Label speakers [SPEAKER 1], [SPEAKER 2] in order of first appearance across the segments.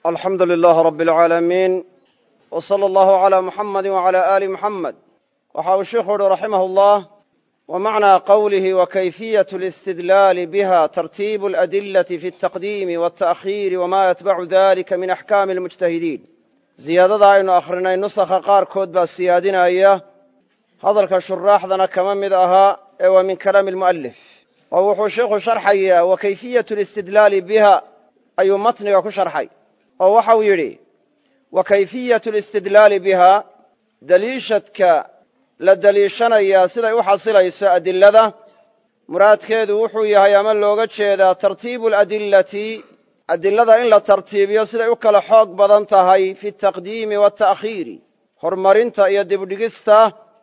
[SPEAKER 1] alxamdu lilaah rabi alcaalamiin w sala allahu calaa muxamadi wacalaa aali muxamed waxa uu sheikhu uhi raximah allah wa macnaa qowlihi wa kayfiyatu alistidlaali biha tartiibu aladillati fi altaqdiimi walta'khiiri wama yatbacu dalika min axkaami almujtahidiin ziyaadada aynu akhrinay nusakha qaarkood baa siyaadinaya hadalka shuraaxdana kama mid ahaa ee waa min kalaami almu'alif oo wuxuu sheikhu sharxayaa wa kayfiyatu alistidlaali biha ayuu matniga ku sharxay oo waxau yidhi wa kayfiyatu alistidlaali biha deliishadka la deliishanayaa siday u xasilayso adilada muraadkeedu wuxuu yahay ama looga jeedaa tartiibu aladillati adilada in la tartiibiyo siday u kala xoog badan tahay fi altaqdiimi waalta'khiiri horumarinta iyo dibdhigista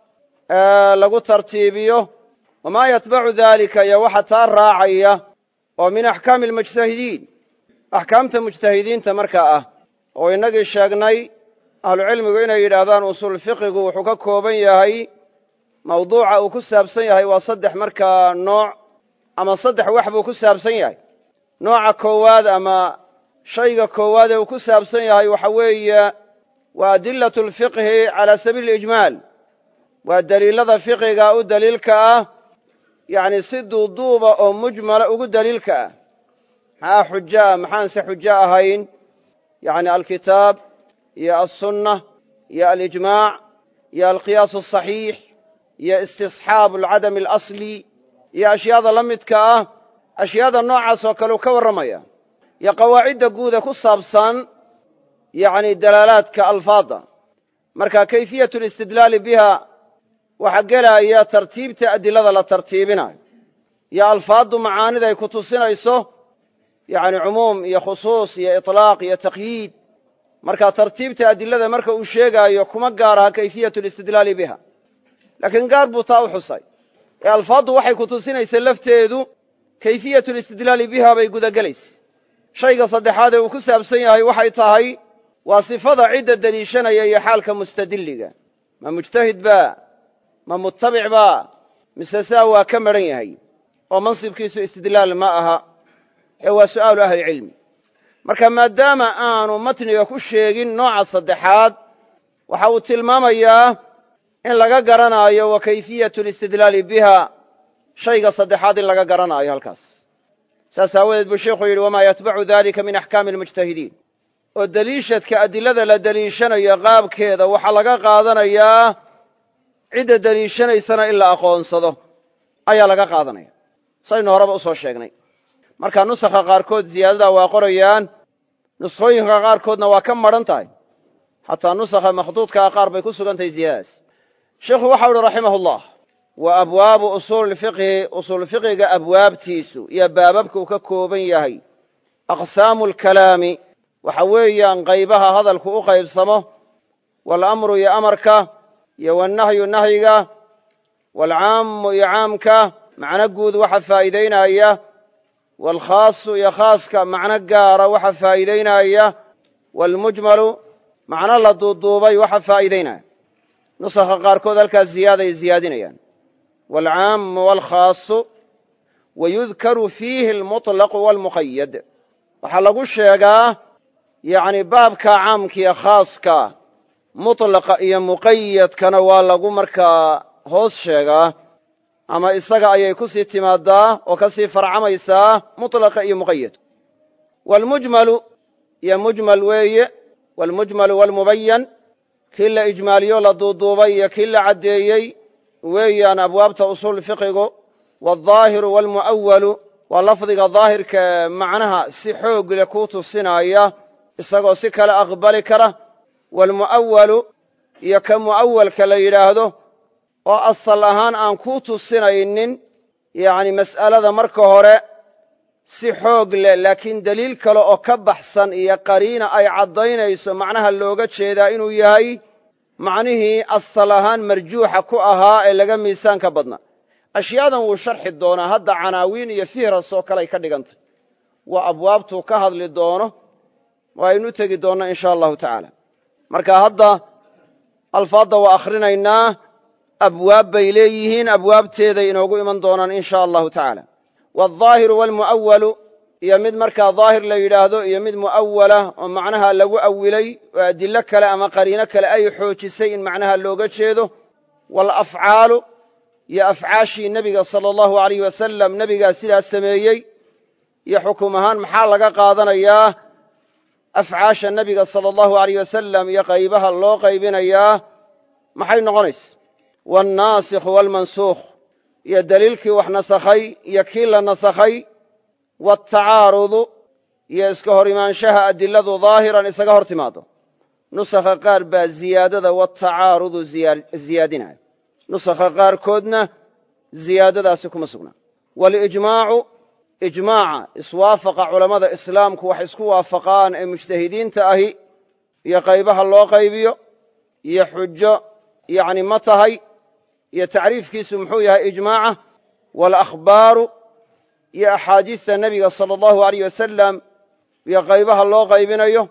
[SPEAKER 1] ee lagu tartiibiyo wamaa yatbacu dalika iyo waxa taa raacaya oo min axkaami almujtahidiin axkaamta mujtahidiinta markaa ah oo innagii sheegnay ahlucilmigu inay yidhaahdaan usuul fiqigu wuxuu ka kooban yahay mawduuca uu ku saabsan yahay waa saddex markaa nooc ama saddex wax buu ku saabsan yahay nooca koowaad ama shayga koowaad ee uu ku saabsan yahay waxa weeye waa adilatu alfiqhi cala sabiili ijmaal waa deliilada fiqiga u daliilka ah yacni si duuduuba oo mujmala ugu daliilka ah maxaa xujo ah maxaanse xujo ahayn yacni alkitaab iyo alsunna iyo alijmaac iyo alqiyaas asaxiix iyo istisxaabu alcadami alasli iyo ashyaada la midka ah ashyaada noocaas oo kale uu ka warramaya iyo qawaacidda guuda ku saabsan yacni dalaalaadka alfaadda marka kayfiyatu alistidlaali biha waxaa gelaya tartiibta adilada la tartiibinayo iyo alfaaddu macaaniday ku tusinayso yacni cumuum iyo khusuus iyo iطlaaq iyo taqyiid marka tartiibta adilada marka uu sheegaayo kuma gaar aha kayfiyatu alistidlaali biha laakiin gaar buu taa u xusay ee alfaaddu waxay ku tusinaysa lafteedu kayfiyatu alistidlaali biha bay gudagelaysa shayga saddexaad ee uu ku saabsan yahay waxay tahay waa sifada cidda deliishanaya iyo xaalka mustadilliga ma mujtahid ba ma mutabic ba mise saa waa ka maran yahay oo mansibkiisu istidlaal ma aha ee waa su'aalu ahlicilmi marka maadaama aanu matniga ku sheegin nooca saddexaad waxa uu tilmaamayaa in laga garanaayo wa kayfiyatu alistidlaali biha shayga saddexaad in laga garanaayo halkaas saas aawadeed buu sheikhu yidhi wamaa yatbacu dalika min axkaami almujtahidiin oo deliishadka adilada la deliishanayo qaabkeeda waxaa laga qaadanayaa cidda deliishanaysana in la aqoonsado ayaa laga qaadanaya saynu horeba u soo sheegnay marka nusakha qaarkood ziyaadadaa waa qorayaan nuskhooyinka qaarkoodna waa ka madhan tahay xataa nusakha makhduudkaa qaar bay ku sugan tahay ziyadadaas sheikhu waxau uhi raximah ullah wa abwaabu usuuli fiqhi usuulfiqiga abwaabtiisu iyo baababka uu ka kooban yahay aqsaamu alkalaami waxa weeyaan qaybaha hadalku u qaybsamo waalamru iyo amarka iyo wannahyu nahyiga waalcaammu iyo caamka macno guud waxa faa'iidaynaya waalkhaasu iyo khaaska macno gaara waxa faa'iidaynaya waalmujmalu macno la duuduubay waxa faa'iidaynaya nusakha qaarkood halkaas ziyaaday ziyaadinayaan waalcaammu waalkhaasu wayudkaru fiihi almuطlaqu waalmuqayad waxaa lagu sheegaa yacni baabka caamkiiyo khaaska mutlaqa iyo muqayadkana waa lagu markaa hoos sheegaa ama isaga ayay ku sii timaadaa oo ka sii farcamaysaa mutlaqa iyo muqayadku waalmujmalu iyo mujmal weeye waalmujmalu waalmubayan kii la ijmaaliyo la duuduubay iyo kii la caddeeyey weeyaan abwaabta usuul fiqigu waaldaahiru waalmu'awalu waa lafdiga daahirkae macnaha si xoog leh kuu tusinaya isagoo si kale aqbali kara waalmu'awalu iyo ka mu'awalka la yidhaahdo oo asal ahaan aan kuu tusinaynin yacni mas'alada marka hore si xoog leh laakiin deliil kale oo ka baxsan iyo qariina ay caddaynayso macnaha looga jeedaa inuu yahay macnihii asal ahaan marjuuxa ku ahaa ee laga miisaanka badnaa ashyaadan wuu sharxi doonaa hadda canaawiin iyo fihras oo kale ay ka dhigantay waa abwaabtuu ka hadli doono oo aynu tegi doonno in sha allahu tacaala marka hadda alfaadda waa akhrinaynaa abwaab bay leeyihiin abwaabteeday inoogu iman doonaan in sha allahu tacaala waaldaahiru waalmu'awalu iyo mid markaa daahir la yidhaahdo iyo mid mu'awala oo macnaha lagu awilay oo adillo kale ama qariino kale ay xoojisay in macnaha looga jeedo waalafcaalu iyo afcaashii nebiga sala allahu alayh wasalam nebigaa sidaas sameeyey iyo xukum ahaan maxaa laga qaadanayaa afcaasha nebiga sala allahu alayh wasalam iyo qaybaha loo qaybinayaa maxay noqonaysa waalnaasikhu waalmansuukh iyo daliilkii wax nasakhay iyo kii la nasakhay waatacaarudu iyo iska hor imaanshaha adiladu daahiran isaga hor timaado nusakha qaar baa ziyaadada watacaarudu ziyaadinaya nusakha qaarkoodna ziyaadadaasi kuma sugnaa walijmaacu ijmaaca iswaafaqa culammada islaamku wax isku waafaqaan ee mujtahidiinta ahi iyo qaybaha loo qaybiyo iyo xujo yacni ma tahay iyo tacriifkiisu muxuu yahay ijmaaca waalakhbaaru iyo axaadiista nebiga sala allahu aleyh wasalam iyo qaybaha loo qaybinayo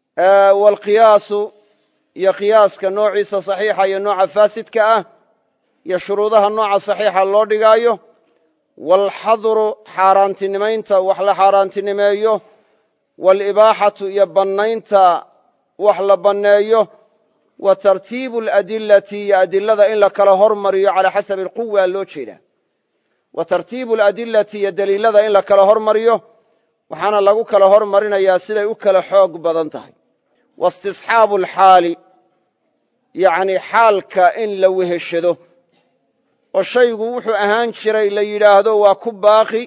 [SPEAKER 1] waalqiyaasu iyo qiyaaska noociisa saxiixa iyo nooca faasidka ah iyo shuruudaha nooca saxiixa loo dhigaayo waalxadru xaaraantinimaynta wax la xaaraantinimeeyo waalibaaxatu iyo bannaynta wax la banneeyo wa tartiibu aladilati iyo adilada in la kala hormariyo calaa xasabi alquwa loo jeedaa wa tartiibu aladilati iyo daliilada in la kala hormariyo waxaana lagu kala hormarinayaa siday u kala xoog badan tahay waistisxaabu alxaali yacni xaalka in la weheshado oo shaygu wuxuu ahaan jiray la yidhaahdo waa ku baaqi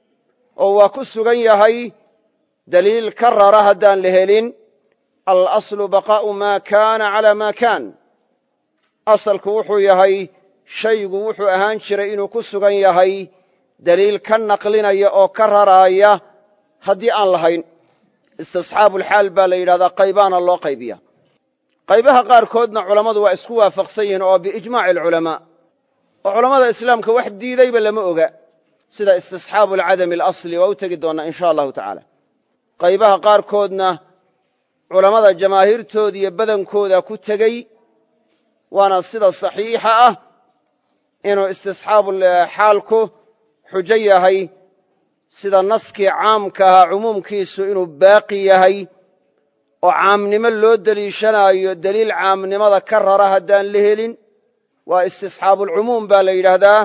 [SPEAKER 1] oo waa ku sugan yahay daliil ka rara haddaan la helin alaslu baqaa'u maa kaana calaa maa kaan asalku wuxuu yahay shaygu wuxuu ahaan jiray inuu ku sugan yahay daliil ka naqlinaya oo ka raraaya haddii aan lahayn istisxaabulxaal baa la yidhahdaa qaybaana loo qaybiya qaybaha qaarkoodna culammadu waa isku waafaqsan yihiin oo biijmaaci alculamaa oo culammada islaamka wax diidayba lama oga sida istisxaabu alcadami alasli waa u tegi doonnaa in sha allahu tacaala qaybaha qaarkoodna culammada jamaahiirtooda iyo badankooda ku tegey waana sida saxiixa ah inuu istisxaabuxaalku xujo yahay sida naskii caamka ahaa cumuumkiisu inuu baaqi yahay oo caamnimo loo deliishanaayo deliil caamnimada ka rara haddaan la helin waa istisxaabulcumuum baa la yidhaahdaa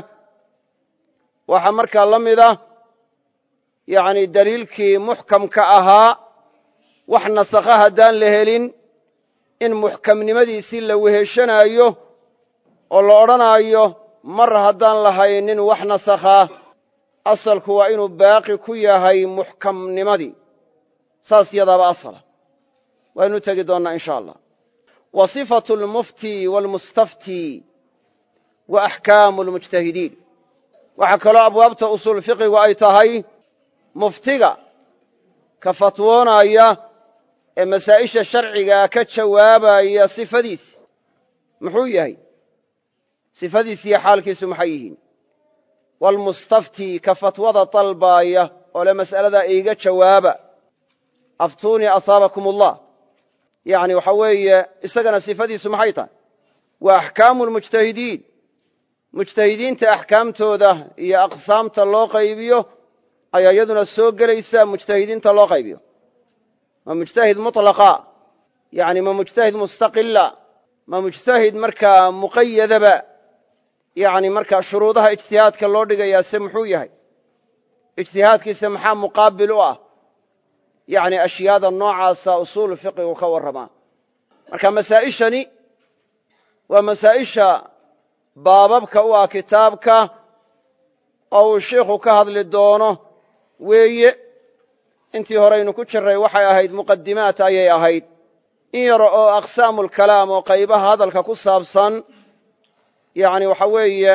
[SPEAKER 1] waxaa markaa la mid ah yacni deliilkii muxkamka ahaa wax nasakha haddaan la helin in muxkamnimadiisii la weheshanaayo oo la odhanaayo mar haddaan lahaynin wax nasakhaa asalku waa inuu baaqi ku yahay muxkamnimadii saas yadaaba asala waynu tegi doonnaa in sha allah wa sifatu almufti waalmustafti wa axkaamu almujtahidiin waxaa kaloo abwaabta usuul fiqigu ay tahay muftiga ka fatwoonaya ee masaa'isha sharcigaa ka jawaabaya sifadiis muxuu yahay sifadiis iyo xaalkiisu maxay yihiin waalmustafti ka fatwada dalbaaya oo le mas'aladaa iiga jawaaba aftuunii asaabakum allah yacni waxaa weeye isagana sifadiisu maxay tahay waa axkaamu lmujtahidiin mujtahidiinta axkaamtooda iyo aqsaamta loo qaybiyo ayaa iyaduna soo gelaysa mujtahidiinta loo qaybiyo ma mujtahid mutlaqa yani ma mujtahid mustaqila ma mujtahid markaa muqayadaba yani markaa shuruudaha ijtihaadka loo dhigayaa se muxuu yahay ijtihaadkiisa maxaa muqaabil u ah yani ashyaada noocaasa usuulu fiqigu ka warramaa marka masaa'ishani waa masaa'isha baababka u ah kitaabka oo uu shiikhu ka hadli doono weeye intii horeynu ku jirray waxay ahayd muqadimaat ayay ahayd in yar oo aqsaamulkalaam oo qaybaha hadalka ku saabsan yani waxa weeye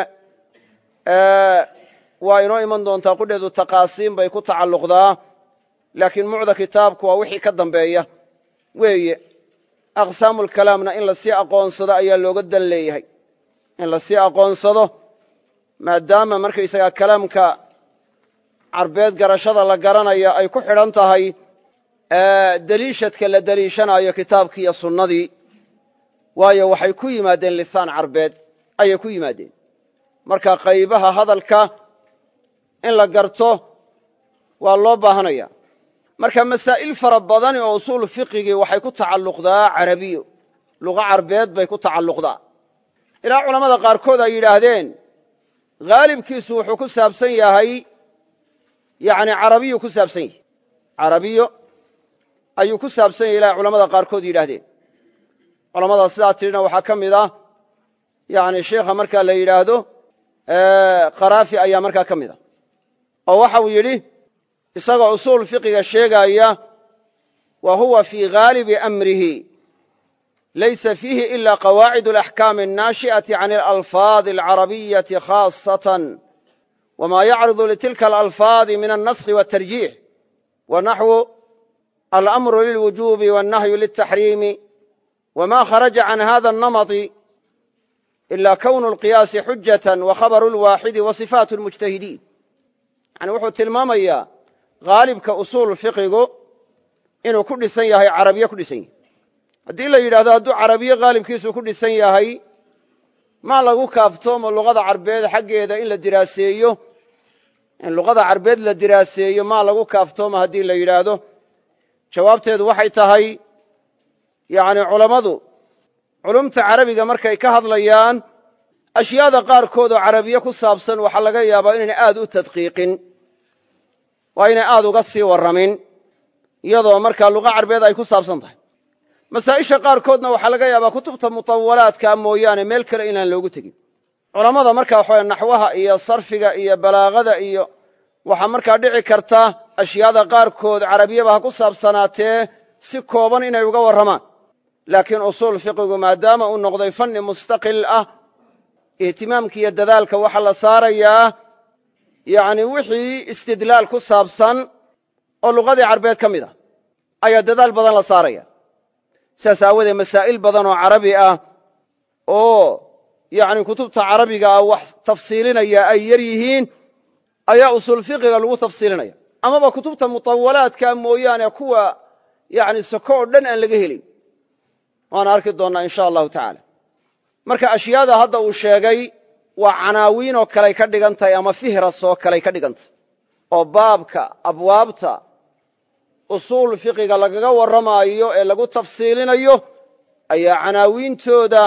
[SPEAKER 1] waa inoo iman doontaa qudheedu taqaasiim bay ku tacalluqdaa laakiin mucda kitaabku waa wixii ka dambeeya weeye aqsaamulkalaamna in lasii aqoonsado ayaa looga dan leeyahay in lasii aqoonsado maadaama markaysagaa kalaamka carbeed garashada la garanaya ay ku xidhan tahay deliishadka la deliishanayo kitaabkii iyo sunnadii waayo waxay ku yimaadeen lisaan carbeed ayay ku yimaadeen marka qaybaha hadalka in la garto waa loo baahanaya marka masaa'il fara badani oo usuul fiqigii waxay ku tacalluqdaa carabiyo luqa carbeed bay ku tacalluqdaa ilaa culammada qaarkood ay yidhaahdeen haalibkiisu wuxuu ku saabsan yahay yani carabiyu ku saabsan yahay carabiyo ayuu ku saabsan yahay ilaa culamada qaarkood yidhaahdeen culamada sidaa tidhina waxaa ka mid ah yani sheikha markaa la yidhaahdo qaraafi ayaa markaa ka mid ah oo waxa uu yidhi isagoo usuul fiqiga sheegaaya wa huwa fii haalibi amrihi laysa fiihi ila qawaacid alaxkaami annaashi'ati can alalfaadi alcarabiyati khaasatan wma yacridu litilka alalfaadi min alnaskhi waltarjiix wa naxwu alamru lilwujubi wannahyu liltaxriimi wma kharaja can hada alnamadi ila kownu alqiyaasi xujatan wa khabaru lwaaxidi wa sifaatu lmujtahidiin yani wuxuu tilmaamayaa haalibka usuul fiqigu inuu ku dhisan yahay carabiye ku dhisan yahay haddii la yidhahdo hadduu carabiye haalibkiisu ku dhisan yahay maa lagu kaaftoomo luqada carbeed xaggeeda in la diraaseeyo in luqada carbeed la diraaseeyo maa lagu kaaftoomo haddii la yidhaahdo jawaabteedu waxay tahay yani culammadu culumta carabiga markay ka hadlayaan ashyaada qaarkood oo carabiye ku saabsan waxaa laga yaabaa inayna aad u tadqiiqin waa inay aad uga sii warramin iyadoo markaa luqa carbeed ay ku saabsan tahay masaa'isha qaarkoodna waxaa laga yaabaa kutubta mutawalaadka mooyaane meel kale inaan loogu tegin culammada markaa waxawe naxwaha iyo sarfiga iyo balaagada iyo waxaa markaa dhici karta ashyaada qaarkood carabiyaba ha ku saabsanaatee si kooban inay uga warramaan laakiin usuul fiqigu maadaama uu noqday fanni mustaqil ah ihtimaamka iyo dadaalka waxaa la saarayaa yani wixii istidlaal ku saabsan oo luqadii carbeed ka mid ah ayaa dadaal badan la saaraya sidaas aawoodee masaa'il badan oo carabi ah oo yani kutubta carabiga ah wax tafsiilinaya ay yar yihiin ayaa usuul fiqiga lagu tafsiilinaya amaba kutubta mutawalaadka mooyaane kuwa yani soko oo dhan aan laga helin waana arki doonnaa in sha allahu tacaala marka ashyaada hadda uu sheegay waa canaawiin oo kaley ka dhigan tahay ama fihras oo kaley ka dhigan tahay oo baabka abwaabta usuul fiqiga lagaga warramaayo ee lagu tafsiilinayo ayaa canaawiintooda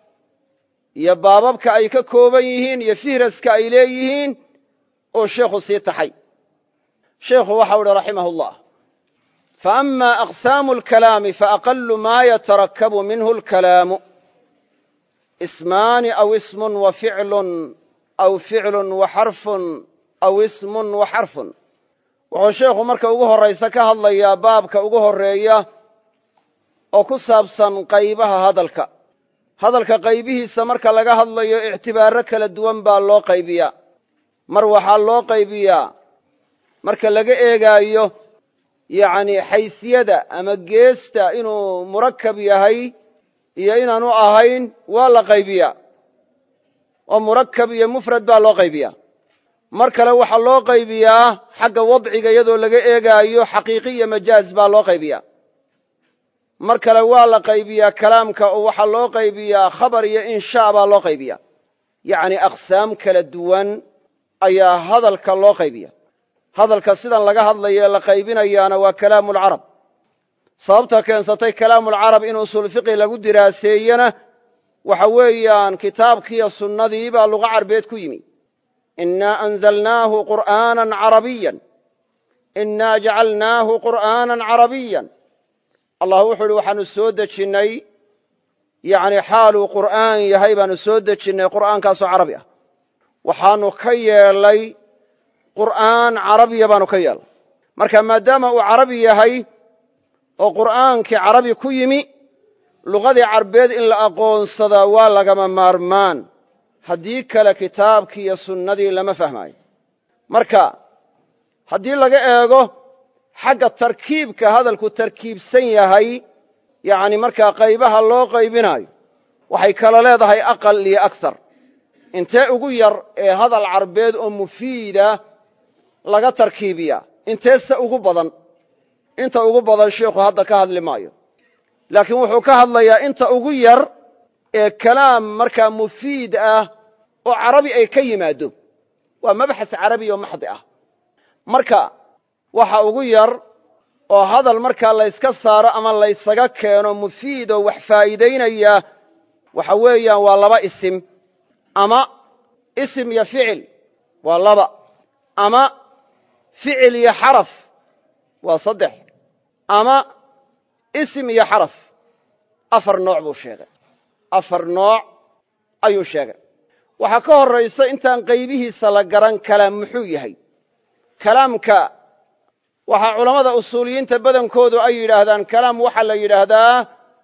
[SPEAKER 1] iyo baababka ay ka kooban yihiin iyo fihraska ay leeyihiin oo sheikhu sii taxay sheikhu waxau uhi raximah اllah faama aqsaamu اlkalaami faaqalu ma yatarakabu minhu اlkalaamu ismaani aw ismun wa ficlun aw ficlun wa xarfun aw ismun wa xarfun wuxuu sheikhu marka ugu horraysa ka hadlayaa baabka ugu horreeya oo ku saabsan qaybaha hadalka hadalka qaybihiisa marka laga hadlayo ictibaaro kala duwan baa loo qaybiyaa mar waxaa loo qaybiyaa marka laga eegaayo yacni xaysiyada ama geesta inuu murakab yahay iyo inaanu ahayn waa la qaybiyaa oo murakab iyo mufrad baa loo qaybiyaa mar kale waxaa loo qaybiyaa xagga wadciga iyadoo laga eegaayo xaqiiqi iyo majaaz baa loo qaybiyaa mar kale waa la qaybiyaa kalaamka oo waxaa loo qaybiyaa khabar iyo inshaa baa loo qaybiyaa yacni aqsaam kala duwan ayaa hadalka loo qaybiya hadalka sidan laga hadlayo la qaybinayaana waa kalaamuulcarab sababta keensatay kalaamulcarab in usuul fiqi lagu diraaseeyena waxa weeyaan kitaabkiiyo sunnadii baa luqa carbeed ku yimi innaa anzalnaahu qur'aanan carabiyan innaa jacalnaahu qur'aanan carabiyan allah wuxuu uhi waxaanu soo dejinnay yani xaaluu qur'aan yahay baanu soo dejinnay qur'aankaasoo carabi ah waxaanu ka yeelay qur'aan carabiya baanu ka yeelnay marka maadaama uu carabi yahay oo qur'aankii carabi ku yimi luqadii carbeed in la aqoonsadaa waa lagama maarmaan haddii kale kitaabkii iyo sunnadii lama fahmaayo marka haddii laga eego xagga tarkiibka hadalku tarkiibsan yahay yani markaa qaybaha loo qaybinaayo waxay kala leedahay aqal iyo agsar intee ugu yar ee hadal carbeed oo mufiida laga tarkiibiya inteese ugu badan inta ugu badan sheikhu hadda ka hadli maayo laakiin wuxuu ka hadlayaa inta ugu yar ee kalaam markaa mufiid ah oo carabi ay ka yimaado waa mabxas carabi oo maxdi ah marka waxa ugu yar oo hadal markaa layska saaro ama laysaga keeno mufiidoo wax faa'iidaynaya waxa weeyaan waa laba isim ama isim iyo ficil waa laba ama ficil iyo xaraf waa saddex ama isim iyo xaraf afar nooc buu sheegay afar nooc ayuu sheegay waxaa ka horraysa intaan qaybihiisa la garan kalaam muxuu yahay kalaamka waxaa culammada usuuliyiinta badankoodu ay yidhaahdaan kalaam waxaa la yidhaahdaa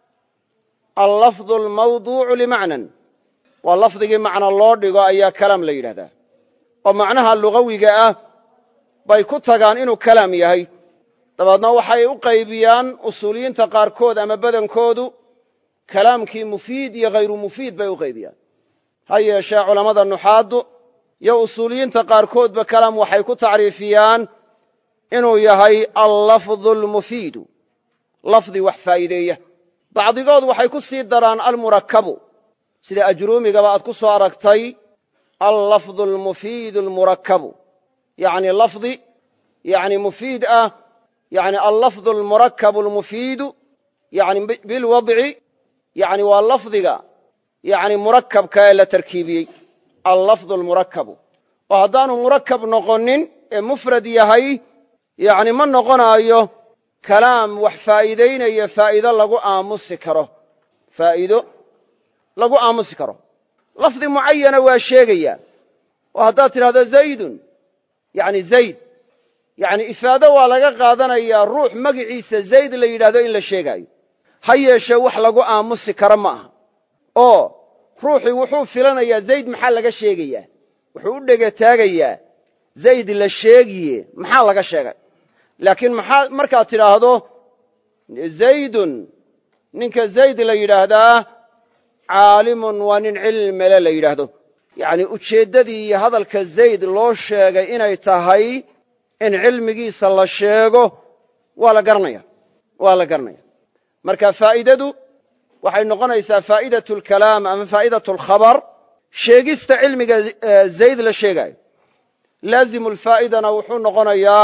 [SPEAKER 1] allafdu almawduucu limacnan waa lafdigii macno loo dhigo ayaa kalaam la yidhahdaa oo macnaha lugawiga ah bay ku tagaan inuu kalaam yahay dabeedna waxay u qaybiyaan usuuliyiinta qaarkood ama badankoodu kalaamkii mufiid iyo hayru mufiid bay u qaybiyaan ha yeeshee culammada nuxaaddu iyo usuuliyiinta qaarkoodba kalaam waxay ku tacriifiyaan inuu yahay allafdu almufiidu lafdi wax faa'iideeya bacdigood waxay ku sii daraan almurakabu sida ajruumigaba aad ku soo aragtay allafdu almufiidu almurakabu yani lafdi yani mufiid ah yani allafdu almurakabu almufiidu yani bilwadci yani waa lafdiga yani murakabka ee la tarkiibiyey allafdu almurakabu oo haddaanu murakab noqonin ee mufrad yahay yani ma noqonaayo kalaam wax faa'iidaynaya faa'iido lagu aamusi karo faa'iido lagu aamusi karo lafdi mucayana waa sheegaya oo haddaad tidhahdo zaydun yani zayd yani ifaado waa laga qaadanayaa ruux magiciisa zayd la yidhahdo in la sheegaayo ha yeeshee wax lagu aamusi karo ma aha oo ruuxii wuxuu filanayaa zayd maxaa laga sheegayaa wuxuu u dhegataagayaa zayd la sheegiye maxaa laga sheegay laakiin maxaa markaad tidhaahdo zaydun ninka zayd la yidhaahdaa caalimun waa nin cilmile la yidhaahdo yacni ujeeddadii iyo hadalka zayd loo sheegay inay tahay in cilmigiisa la sheego waa la garanaya waa la garanaya marka faa'idadu waxay noqonaysaa faa'idatu alkalaam ama faa'idatu alkhabar sheegista cilmiga zayd la sheegaayo laazimu lfaa'idana wuxuu noqonayaa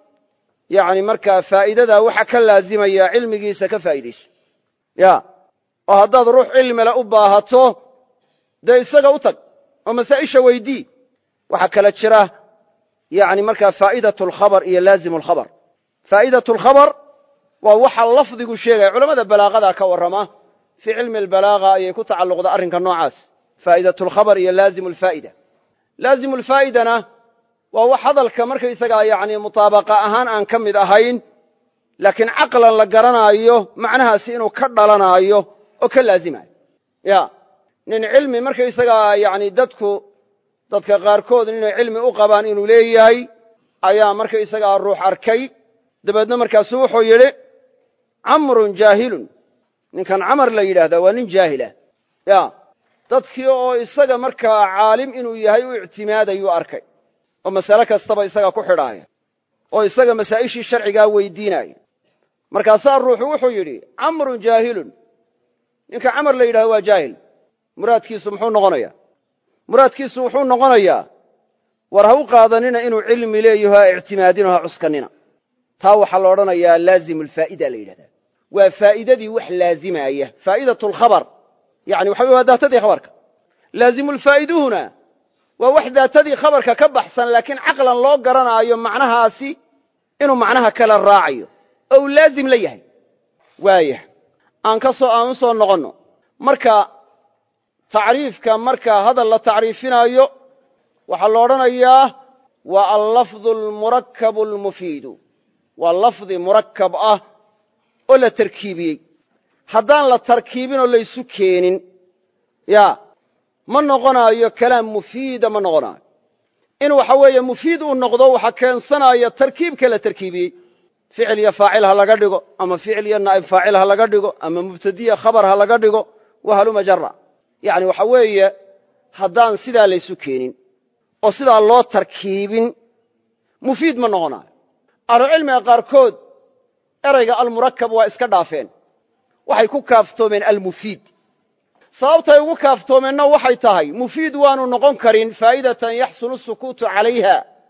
[SPEAKER 1] yani markaa faa'iidadaa waxa ka laazimaya cilmigiisa ka faa'iidayso ya oo haddaad ruux cilmile u baahato dee isaga u tag oo masaa'isha weydii waxaa kala jira yani markaa faa'idatu alkhabar iyo laazimu alkhabar faa'idatu alkhabar waa waxa lafdigu sheegaya culamada balaaqada ka warrama fii cilmi albalaaga ayay ku tacalluqda arrinka noocaas faa'idatu alkhabar iyo laazimu alfaa'ida laazimu alfaa'idana waa wax hadalka markaysagaa yani mutaabaqa ahaan aan ka mid ahayn laakiin caqlan la garanaayo macnahaasi inuu ka dhalanaayo oo ka laazimayo ya nin cilmi markaysagaa yani dadku dadka qaarkood inay cilmi u qabaan inuu leeyahay ayaa markaysagaa ruux arkay dabeedna markaasuu wuxuu yidhi camrun jaahilun ninkan camar la yidhaahdaa waa nin jaahilah ya dadkii oo isaga markaa caalim inuu yahay u ictimaadayuu arkay oo masale kastaba isaga ku xidhaaya oo isaga masaa'ishii sharcigaa weydiinaya markaasaa ruuxu wuxuu yidhi camrun jaahilun ninka camar la yidhahdo waa jaahil muraadkiisu muxuu noqonayaa muraadkiisu wuxuu noqonayaa war ha u qaadanina inuu cilmi leeyaho ha ictimaadino ha cuskanina taa waxaa la odhanayaa laazimu alfaa'ida la yidhahdaa waa faa'iidadii wax laazimaaya faa'idatu alkhabar yani waxa wey waa daatadii khabarka laazimulfaa'iduhuna waa wax daatadii khabarka ka baxsan laakiin caqlan loo garanaayo macnahaasi inuu macnaha kala raacayo oo uu laazim la yahay waayah aan ka soo aan u soo noqonno marka tacriifka marka hadal la tacriifinaayo waxaa la odhanayaa waa allafdu almurakabu almufiidu waa lafdi murakab ah oo la tarkiibiyey haddaan la tarkiibinoo laysu keenin ya ma noqonaayo kalaam mufiida ma noqonaayo in waxa weeye mufiid uu noqdo waxa keensanaya tarkiibka la tarkiibiyey ficil iyo faacil ha laga dhigo ama ficil iyo naa'ib faacil ha laga dhigo ama mubtadiya khabar ha laga dhigo wahaluma jara yani waxa weeye haddaan sidaa laysu keenin oo sidaa loo tarkiibin mufiid ma noqonaayo ahlucilmiga qaarkood erayga almurakab waa iska dhaafeen waxay ku kaaftoomeen almufiid sababtay ugu kaaftoomeenna waxay tahay mufiid waanu noqon karin faa'idatan yaxsunu sukuutu calayha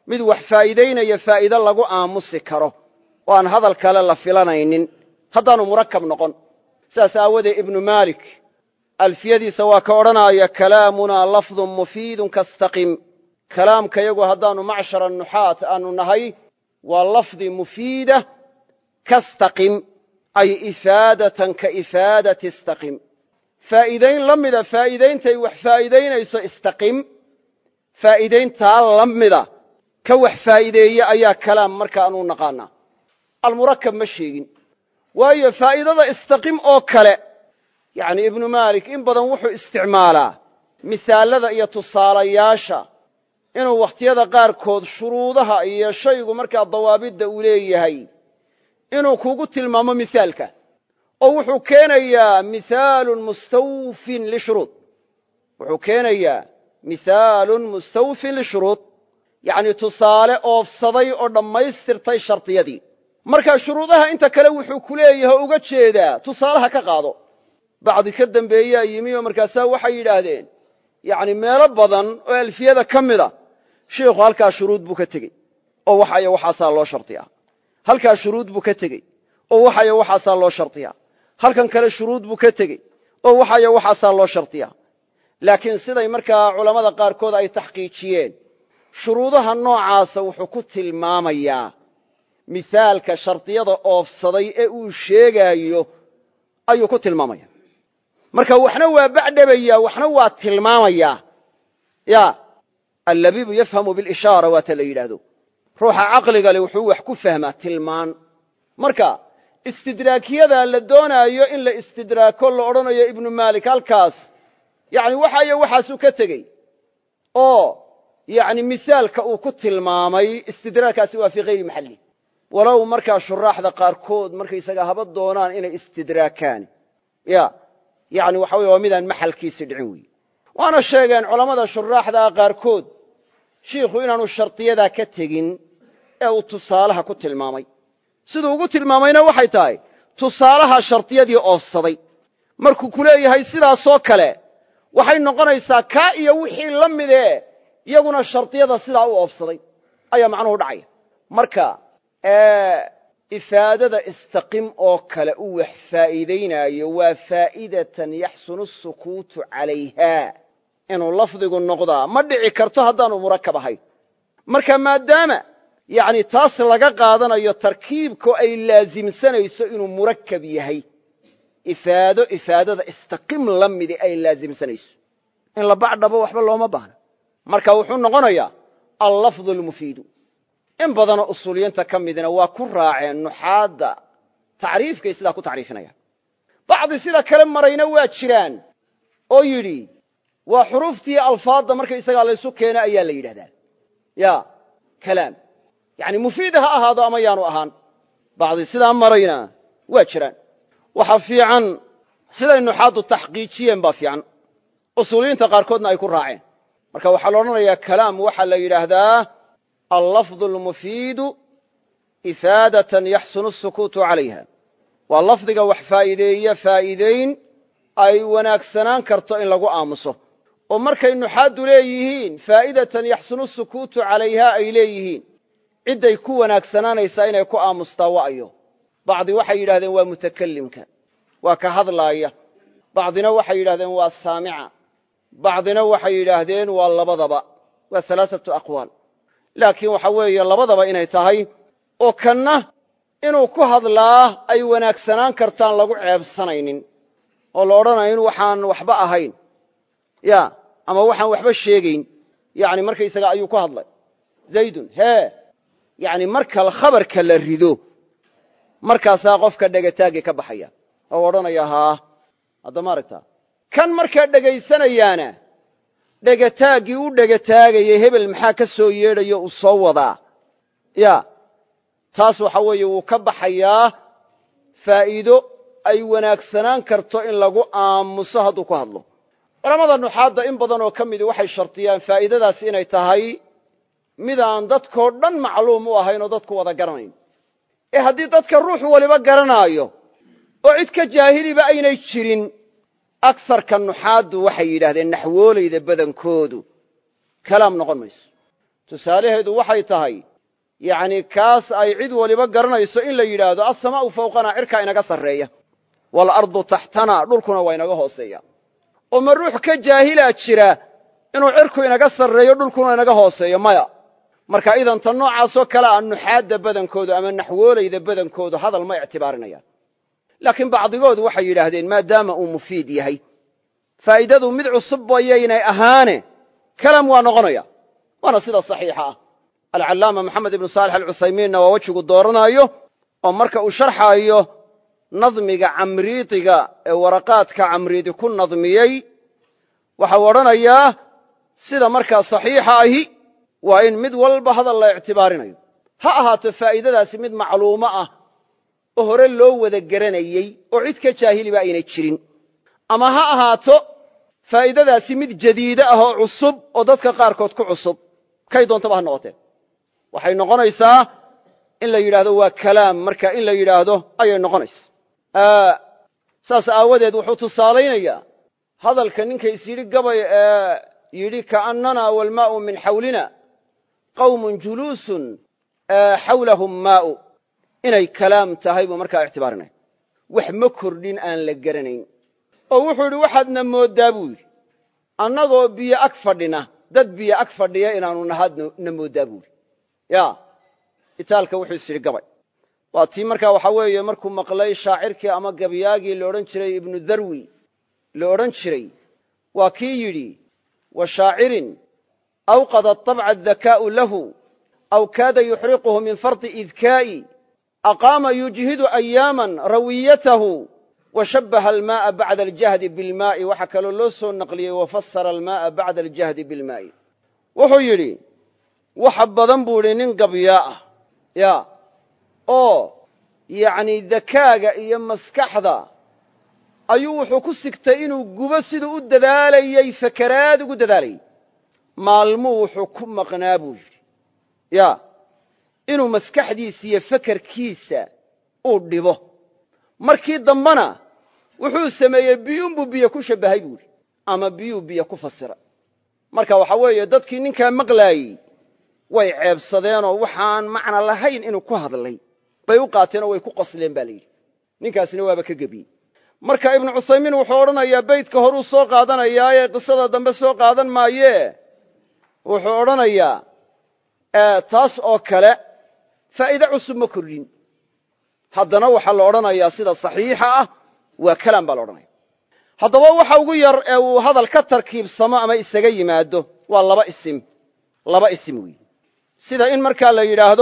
[SPEAKER 1] mid wax faa'iidaynaya faa'iide lagu aamusi karo oo aan hadal kale la filanaynin haddaanu murakab noqon sidaas aawadee ibnu maalik alfiyadiisa waa ka odhanaya kalaamunaa lafdun mufiidun kastaqim kalaamka yagu haddaannu macshara nuxaat aanu nahay waa lafdi mufiida kastaqim ay ifaadatan ka ifaadati istaqim faa'iidayn la mida faa'iidayntay wax faa'iidaynayso istaqim faa'iidayntaa la mida ka wax faa'iideeye ayaa kalaam markaanuu naqaanaa almurakab ma sheegin waayo faa'iidada istaqim oo kale yacni ibnu maalik in badan wuxuu isticmaalaa misaalada iyo tusaalayaasha inuu wakhtiyada qaarkood shuruudaha iyo shaygu markaa dawaabidda uu leeyahay inuu kugu tilmaamo misaalka oo wuxuu keenayaa mihaalun mustawfin lishuruud wuxuu keenayaa mihaalun mustawfin lishuruud yacni tusaale oofsaday oo dhammaystirtay shardiyadii marka shuruudaha inta kale wuxuu ku leeyahay oo uga jeedaa tusaalaha ka qaado bacdi ka dambeeyaa yimi oo markaasaa waxay yidhaahdeen yacni meelo badan oo alfiyada ka mida shiikhu halkaa shuruud buu ka tegey oo waxayo waxaasaa loo shardiyaa halkaa shuruud buu ka tegey oo waxayo waxaasaa loo shardiyaa halkan kale shuruud buu ka tegey oo waxayo waxaasaa loo shardiyaa laakiin siday markaa culammada qaarkood ay taxqiijiyeen shuruudaha noocaasa wuxuu ku tilmaamayaa misaalka shardiyada oofsaday ee uu sheegaayo ayuu ku tilmaamaya marka waxna waa bacdhabaya waxna waa tilmaamayaa ya allabiibu yafhamu bilishaara waata la yidhaahdo ruuxa caqliga le wuxuu wax ku fahmaa tilmaan marka istidraakiyada la doonaayo in la istidraako la odhanayo ibnu maalik halkaas yani waxayo waxaasuu ka tegey oo yani misaalka uu ku tilmaamay istidraakaasi waa fii hayri maxalli walow markaa shuraaxda qaarkood markaysaga haba doonaan inay istidraakaan ya yani waxa wey waa midaan maxalkiisi dhicin weeye waana sheegeen culammada shuraaxdaa qaarkood shiikhu inaanu shardiyadaa ka tegin ee uu tusaalaha ku tilmaamay siduu ugu tilmaamayna waxay tahay tusaalaha shardiyadii oofsaday markuu ku leeyahay sidaasoo kale waxay noqonaysaa kaa iyo wixii la midee iyaguna shardiyada sidaa u oofsaday ayaa macnuhu dhacaya marka ifaadada istaqim oo kale u wax faa'iidaynaayo waa faa'idatan yaxsunu sukuutu calayha inuu lafdigu noqdaa ma dhici karto haddaanu murakab ahayn marka maadaama yani taas laga qaadanayo tarkiibko ay laasimsanayso inuu murakab yahay ifaado ifaadada istaqim la midi ay laasimsanayso in la bacdhabo waxba looma baahna marka wuxuu noqonayaa allafdu lmufiidu in badanoo usuuliyiinta ka midna waa ku raaceen nuxaadda tacriifkay sidaa ku tacriifinayaan bacdi sida kale marayna waa jiraan oo yidhi waa xuruuftii alfaadda markaysagaa laysu keena ayaa la yidhahdaa ya kalaam yani mufiida ha ahaado ama yaanu ahaan bacdi sidaa marayna waa jiraan waxa fiican siday nuxaaddu taxqiijiyeen baa fiican usuuliyiinta qaarkoodna ay ku raaceen marka waxaa la odhanayaa kalaam waxaa la yidhaahdaa allafظ اlmufiidu ifaadatan yaxsunu الsukuutu calayha waa lafdiga wax faa'iideeya faa'iidayn ay wanaagsanaan karto in lagu aamuso oo markay nuxaaddu leeyihiin faa'idatan yaxsunu الsukuutu calayha ay leeyihiin cidday ku wanaagsanaanaysaa inay ku aamustaa wa'yo bacdi waxay yidhahdeen waa mutakalimka waa ka hadlaaya bacdina waxay yidhahdeen waa saamica bacdina waxay yidhaahdeen waa labadaba waa alaaatu aqwaal laakiin waxa weeye labadaba inay tahay oo kanna inuu ku hadlaa ay wanaagsanaan kartaan lagu ceebsanaynin oo la odhanayn waxaan waxba ahayn ya ama waxaan waxba sheegayn yani markaysaga ayuu ku hadlay zaydun hee yani marka khabarka la rido markaasaa qofka dhegataagii ka baxaya oo odhanaya haa hadda ma aragtaa kan markaa dhegaysanayaana dhegataaggii u dhegataagayay hebel maxaa ka soo yeedhayo uu soo wadaa ya taas waxa weeye wuu ka baxayaa faa'iido ay wanaagsanaan karto in lagu aamuso hadduu ku hadlo culammada nuxaadda in badan oo ka midi waxay shardiyaan faa'iidadaas inay tahay midaan dadkoo dhan macluum u ahayn oo dadku wada garanayn ee haddii dadka ruux waliba garanaayo oo cid ka jaahiliba aynay jirin agsarka nuxaaddu waxay yidhahdeen naxwoolayda badankoodu kalaam noqon mayso tusaalaheedu waxay tahay yacni kaas ay cid waliba garanayso in la yidhaahdo assamaa'u fawqanaa cirkaa inaga sarreeya waalardu taxtanaa dhulkuna waa inaga hooseeya oo ma ruux ka jaahilaa jira inuu cirku inaga sarreeyo dhulkuna inaga hooseeyo maya marka idan tan noocaasoo kale a nuxaadda badankoodu ama naxwoolayda badankoodu hadal ma ictibaarinayaan laakiin bacdigoodu waxay yidhaahdeen maadaama uu mufiid yahay faa'iidadu mid cusub bayaynay ahaane kalam waa noqonaya waana sida saxiixa ah alcallaama maxamed ibnu saalix alcuthaymiinna waa wejigu dooranaayo oo marka uu sharxaayo nadmiga camriidiga ee waraqaadka camriidi ku nadmiyey waxau odhanayaa sida markaa saxiixa ahi waa in mid walba hadal la ictibaarinayo ha ahaato faa'iidadaasi mid macluumo ah oo hore loo wada garanayey oo cid ka jaahiliba aynay jirin ama ha ahaato faa'iidadaasi mid jadiide ah oo cusub oo dadka qaarkood ku cusub kay doontaba ha noqotee waxay noqonaysaa in la yidhaahdo waa kalaam marka in la yidhaahdo ayay noqonaysa saas aawadeed wuxuu tusaalaynayaa hadalka ninka is yidhi gabay ee yidhi kaannana walmaa'u min xawlina qawmun juluusun xawlahum maa'u inay kalaam tahay buu markaa ictibaarinaya wax ma kordhin aan la garanayn oo wuxuu yidhi waxaadna mooddaa buu yidhi annagoo biyo ag fadhina dad biyo ag fadhiya inaanu nahaadna mooddaa buu yidhi ya itaalka wuxuu is yidhi gabay waa tii markaa waxaa weeye markuu maqlay shaacirkii ama gabyaagii la odhan jiray ibnu darwi la odhan jiray waa kii yidhi wa shaacirin awqada طabca adakaa'u lahu aw kaada yuxriquhu min fardi idkaa'i aqaama yujhidu ayaaman rawiyatahu wa shabbaha almaaa bacda aljahdi bilmaa'i waxaa kaloo loo soo naqliyey wafasara almaaa bacda aljahdi bilmaa'i wuxuu yidhi waxa badan buu idhi nin gabyaa ah ya oo yacni dakaaga iyo maskaxda ayuu wuxuu ku sigtay inuu gubo siduu u dadaalayey fakaraad ugu dadaalayey maalmuu wuxuu ku maqnaa buu yidhi ya inuu maskaxdiisa iyo fakarkiisa uu dhibo markii dambena wuxuu sameeyey biyuunbuu biyo ku shabbahay buu yidhi ama biyuu biyo ku fasiray marka waxaa weeye dadkii ninkaa maqlaayey way ceebsadeenoo waxaan macna lahayn inuu ku hadlay bay u qaateenoo way ku qosleen ba la yidhi ninkaasina waaba ka gebiyey marka ibnu cuthaymiin wuxuu odhanayaa beydka horuu soo qaadanayaa ee qisada dambe soo qaadan maayee wuxuu odhanayaa taas oo kale faa'iide cusub ma kordhin haddana waxaa la odhanayaa sida saxiixa ah waa kalaam baa la odhanaya haddaba waxa ugu yar ee uu hadal ka tarkiibsamo ama isaga yimaado waa laba isim laba isim weeye sida in markaa la yidhaahdo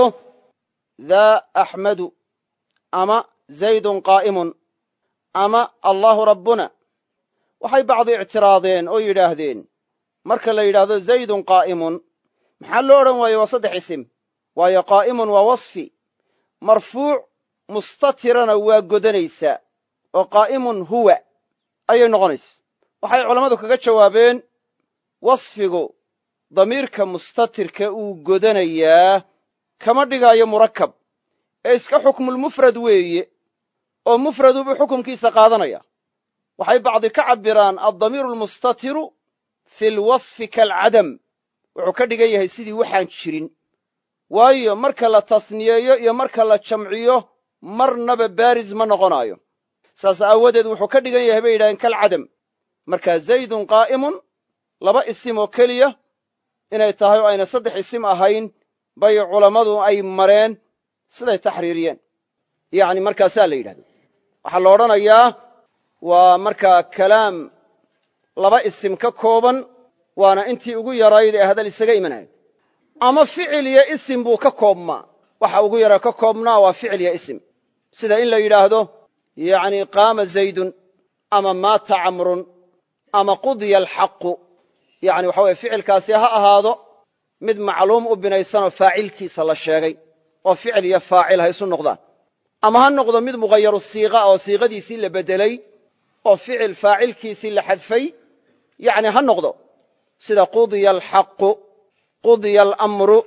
[SPEAKER 1] daa axmadu ama zaydun qaa'imun ama allaahu rabbuna waxay bacdi ictiraadeen oo yidhaahdeen marka la yidhaahdo zaydun qaa'imun maxaa loo odhan waaye waa saddex isim waayo qaa'imun waa wasfi marfuuc mustatirana waa godanaysaa oo qaa'imun huwa ayay noqonaysa waxay culammadu kaga jawaabeen wasfigu damiirka mustatirka uu godanayaa kama dhigaayo murakab ee iska xukmulmufrad weeye oo mufradu buu xukumkiisa qaadanaya waxay bacdi ka cabbiraan addamiiru almustatiru fi lwasfi kaalcadam wuxuu ka dhigan yahay sidii waxaan jirin waayo marka la tasniyeeyo iyo marka la jamciyo marnaba baaris ma noqonaayo saas aawadeed wuxuu ka dhigan yahay bay yidhahdeen kalcadam marka zaydun qaa'imun laba isim oo keliya inay tahay oo ayna saddex isim ahayn bay culammadu ay mareen siday taxriiriyeen yacni markaasaa la yidhahdo waxaa la odhanayaa waa markaa kalaam laba isim ka kooban waana intii ugu yarayd ee hadal isaga imanayo ama ficil iyo isim buu ka koobmaa waxa ugu yara ka koobnaa waa ficil iyo isim sida in la yidhaahdo yacni qaama zaydun ama maata camrun ama qudiya alxaqu yacni waxa weye ficilkaasi ha ahaado mid macluum u binaysanoo faacilkiisa la sheegay oo ficil iyo faacil ha isu noqdaan ama ha noqdo mid mughayaru siiqa oo siiqadiisii la beddelay oo ficil faacilkiisii la xadfay yacni ha noqdo sida qudiya alxaqu qudiya alamru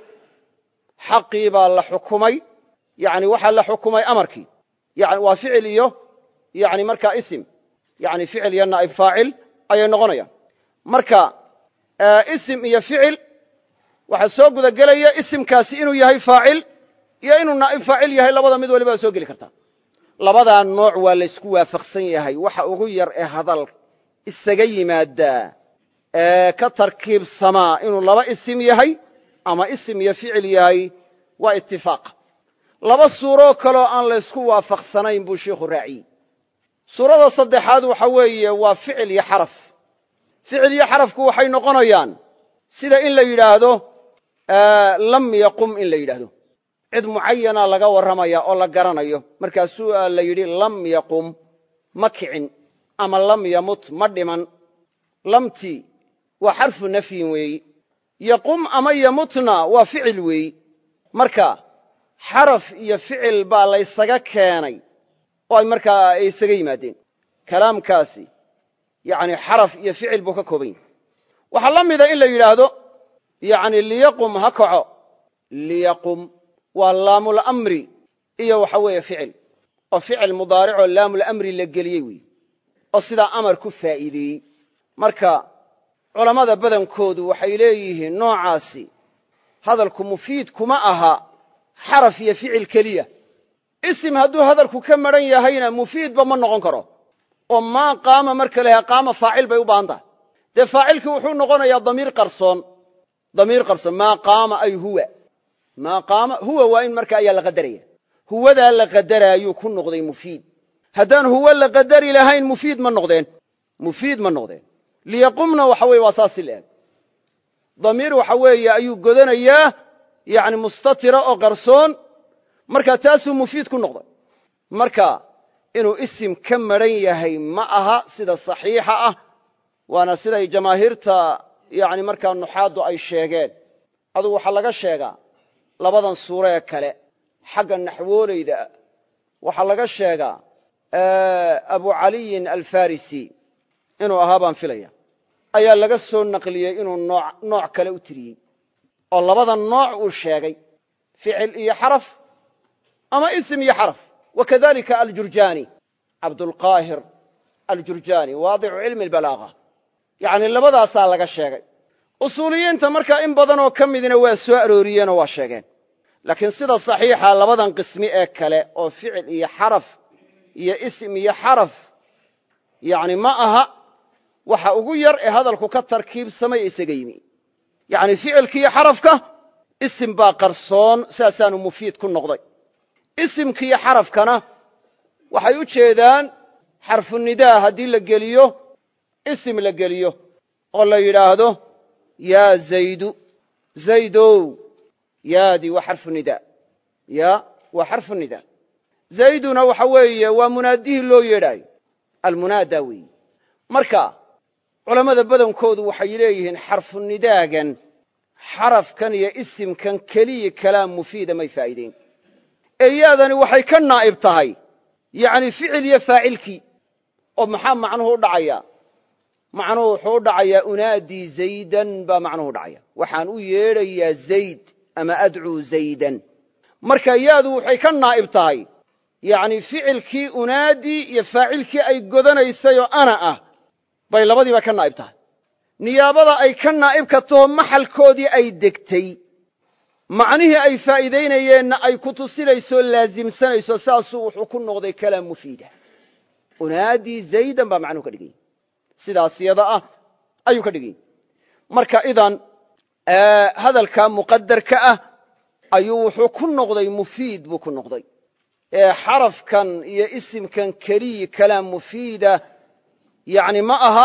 [SPEAKER 1] xaqii baa la xukumay yani waxaa la xukumay amarkii yani waa ficil iyo yani markaa isim yani ficil iyo naa'ib faacil ayay noqonayaan marka isim iyo ficil waxaa soo gudagelaya isimkaasi inuu yahay faacil iyo inuu naa'ib faacil yahay labada mid waliba waa soo geli kartaa labadaa nooc waa laysku waafaqsan yahay waxa ugu yar ee hadal isaga yimaadaa ee ka tarkiibsamaa inuu laba isim yahay ama isim iyo ficil yahay waa itifaaq laba suuroo kaloo aan laysku waafaqsanayn buu sheikhu raaciyey suurada saddexaad waxa weeye waa ficil iyo xaraf ficil iyo xarafku waxay noqonayaan sida in la yidhaahdo lam yaqum in la yidhaahdo cid mucayana laga warramaya oo la garanayo markaasuu la yidhi lam yaqum ma kicin ama lam yamut ma dhiman lamti waa xarfu nafyin weeyi yaqum ama yamutna waa ficil weeyi marka xaraf iyo ficil baa laysaga keenay oo ay markaa ay isaga yimaadeen kalaamkaasi yani xaraf iyo ficil buu ka kooban yahay waxaa la mida in la yidhaahdo yani liyaqum ha kaco liyaqum waa laamulamri iyo waxa weeye ficil oo ficil mudaaricoo laamulamri la geliyey weeye oo sidaa amar ku faa'iideeyey marka culammada badankoodu waxay leeyihiin noocaasi hadalku mufiid kuma aha xaraf iyo ficil keliya isim hadduu hadalku ka maran yahayna mufiidba ma noqon karo oo maa qaama marka laha qaama faacil bay u baahan tahay dee faacilkii wuxuu noqonayaa damiir qarsoon damiir qarsoon maa qaama ay huwa maa qaama huwa waa in marka ayaa la qadaraya huwadaa la qadaraayuu ku noqday mufiid haddaan huwa la qadari lahayn mufiid ma noqdeen mufiid ma noqdeen liyaqumna waxa weye waa saasi la eg damiir waxa weeye ayuu godanayaa yani mustatira oo qarsoon marka taasuu mufiid ku noqday marka inuu isim ka maran yahay ma aha sida saxiixa ah waana siday jamaahiirta yani markaa nuxaaddu ay sheegeen adugu waxaa laga sheegaa labadan suuro ee kale xagga naxwoolayda waxaa laga sheegaa abu caliyin alfarisi inuu ahaa baan filaya ayaa laga soo naqliyey inuu nooc kale u tiriyey oo labada nooc uu sheegay ficil iyo xaraf ama isim iyo xaraf wakadalika aljurjani cabdulqaahir aljurjani waadicu cilmi lbalaaga yani labadaasaa laga sheegay usuuliyiinta markaa in badanoo ka midina waa soo arooriyeenoo waa sheegeen laakiin sida saxiixa labadan qismi ee kale oo ficil iyo xaraf iyo isim iyo xaraf yani ma aha waxa ugu yar ee hadalku ka tarkiibsamay isaga yimi yani ficilkiiyo xarafka isim baa qarsoon saasaanu mufiid ku noqday isimkiiyo xarafkana waxay u jeedaan xarfunidaa haddii la geliyo isim la geliyo oo la yidhaahdo yaa zaydu zaydow yaadii waa xarfu nida ya waa xarfu nida zayduna waxa weeye waa munaadihii loo yeedhaayo almunaada weeyi marka culammada badankoodu waxay leeyihiin xarfunidaagan xarafkan iyo isimkan keliya kalaam mufiida may faa'iideyn ee yaadani waxay ka naa'ib tahay yani ficil iyo faacilkii oo maxaa macnuhu u dhacaya macnuhu wuxuu u dhacayaa unaadii zaydan baa macnuhu u dhacaya waxaan u yeedhayaa zayd ama adcuu zaydan marka yaadu waxay ka naa'ib tahay yani ficilkii unaadii iyo faacilkii ay godanaysayoo ana ah bay labadiiba ka naa'ib tahay niyaabada ay ka naa'ibka taho maxalkoodii ay degtay macnihii ay faa'iidaynayeenna ay ku tusinayso laasimsanayso saasuu wuxuu ku noqday kalaam mufiida unaadii zaydan baa macnuhu ka dhiganya sidaas yada ah ayuu ka dhiganya marka idan hadalka muqadarka ah ayuu wuxuu ku noqday mufiid buu ku noqday ee xarafkan iyo isimkan keliyi kalaam mufiida yani ma aha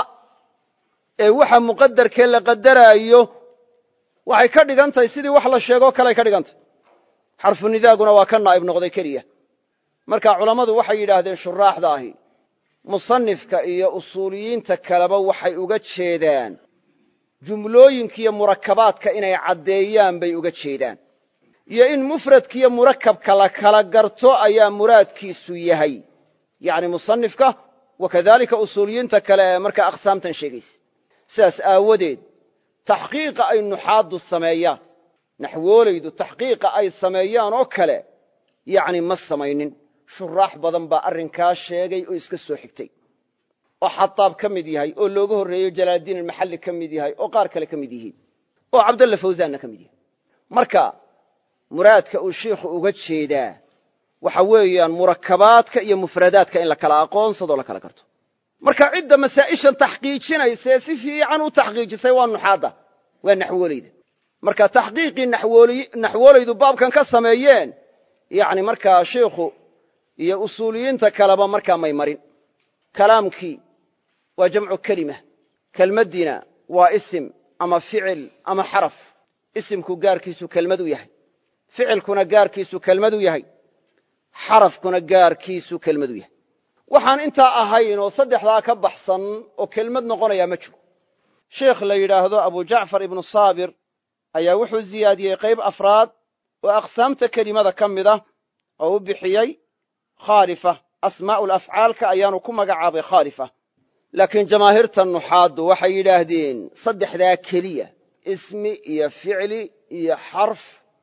[SPEAKER 1] ee waxa muqadarkee la qadaraayo waxay ka dhigan tahay sidii wax la sheegoo kale ay ka dhigan tahay xarfunidaaguna waa ka naa'ib noqday keliya marka culammadu waxay yidhaahdeen shuraaxda ahi musanifka iyo usuuliyiinta kaleba waxay uga jeedaan jumlooyinkiiyo murakabaadka inay caddeeyaan bay uga jeedaan iyo in mufradkiiyo murakabka la kala garto ayaa muraadkiisu yahay yani musanifka wakadalika usuuliyiinta kale ee markaa aqsaamtan sheegaysa sidaas aawadeed taxqiiqa ay nuxaaddu sameeyaan naxwoolaydu taxqiiqa ay sameeyaan oo kale yani ma samaynin shuraax badan baa arrinkaa sheegay oo iska soo xigtay oo xataab ka mid yahay oo looga horreeyo jalaaldiin almaxalli ka mid yahay oo qaar kale ka mid yihiin oo cabdalla fawsaanna ka mid yahay marka muraadka uu shiikhu uga jeedaa waxa weeyaan murakabaadka iyo mufradaadka in la kala aqoonsadoo la kala garto marka cidda masaa'ishan taxqiijinaysa ee si fiican u taxqiijisay waa nuxaadda waa naxwoolayda marka taxqiiqii naxwoolaydu baabkan ka sameeyeen yani markaa shiikhu iyo usuuliyiinta kaleba markaa may marin kalaamkii waa jamcu kelima kelmaddiina waa isim ama ficil ama xaraf isimku gaarkiisu kelmad u yahay ficilkuna gaarkiisu kelmad u yahay xarafkuna gaarkiisu kelmad u yahay waxaan intaa ahayn oo saddexdaa ka baxsan oo kelmad noqonayaa ma jiro sheikh la yidhaahdo abu jacfar ibnu saabir ayaa wuxuu ziyaadiyey qayb afraad oo aqsaamta kelimada ka mid ah oo u bixiyey khaalifa asmaa'ul afcaalka ayaanu ku magacaabay khaalifa laakiin jamaahiirta nuxaaddu waxay yidhaahdeen saddexdaa keliya ismi iyo ficli iyo xarf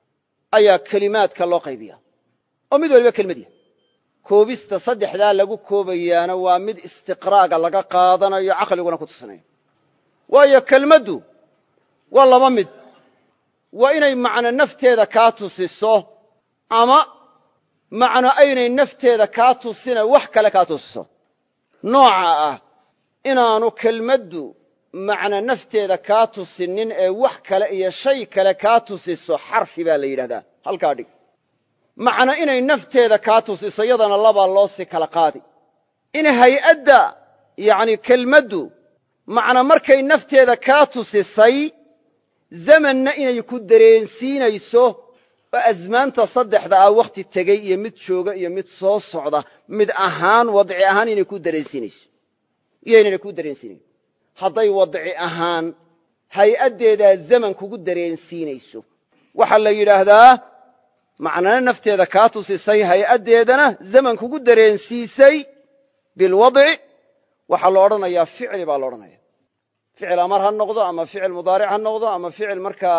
[SPEAKER 1] ayaa kelimaadka loo qaybiya oo mid waliba kelmadiya koobista saddexdaa lagu koobayaana waa mid istiqraaga laga qaadanayo caqliguna ku tusinayo waayo kelmaddu waa laba mid waa inay macno nafteeda kaa tusiso ama macno aynay nafteeda kaa tusina wax kale kaa tusiso nooca ah inaanu kelmaddu macno nafteeda kaa tusinin ee wax kale iyo shay kale kaa tusiso xarfi baa la yidhahdaa halkaa dhig macno inay nafteeda kaa tusiso yadana labaa loo si kala qaadi in hay'adda yacni kelmaddu macno markay nafteeda kaa tusisay zamanna inay ku dareensiinayso oo asmaanta saddexda ah wakhti tegey iyo mid jooga iyo mid soo socda mid ahaan wadci ahaan inay ku dareensiinayso iyo inayna ku dareensiinayn hadday wadci ahaan hay'addeedaa zaman kugu dareensiinayso waxaa la yidhaahdaa macnana nafteeda kaa tusisay hay'addeedana zaman kugu dareensiisay bilwadci waxaa lo odhanayaa ficli baa la odhanaya ficil amar ha noqdo ama ficil mudaaric ha noqdo ama ficil markaa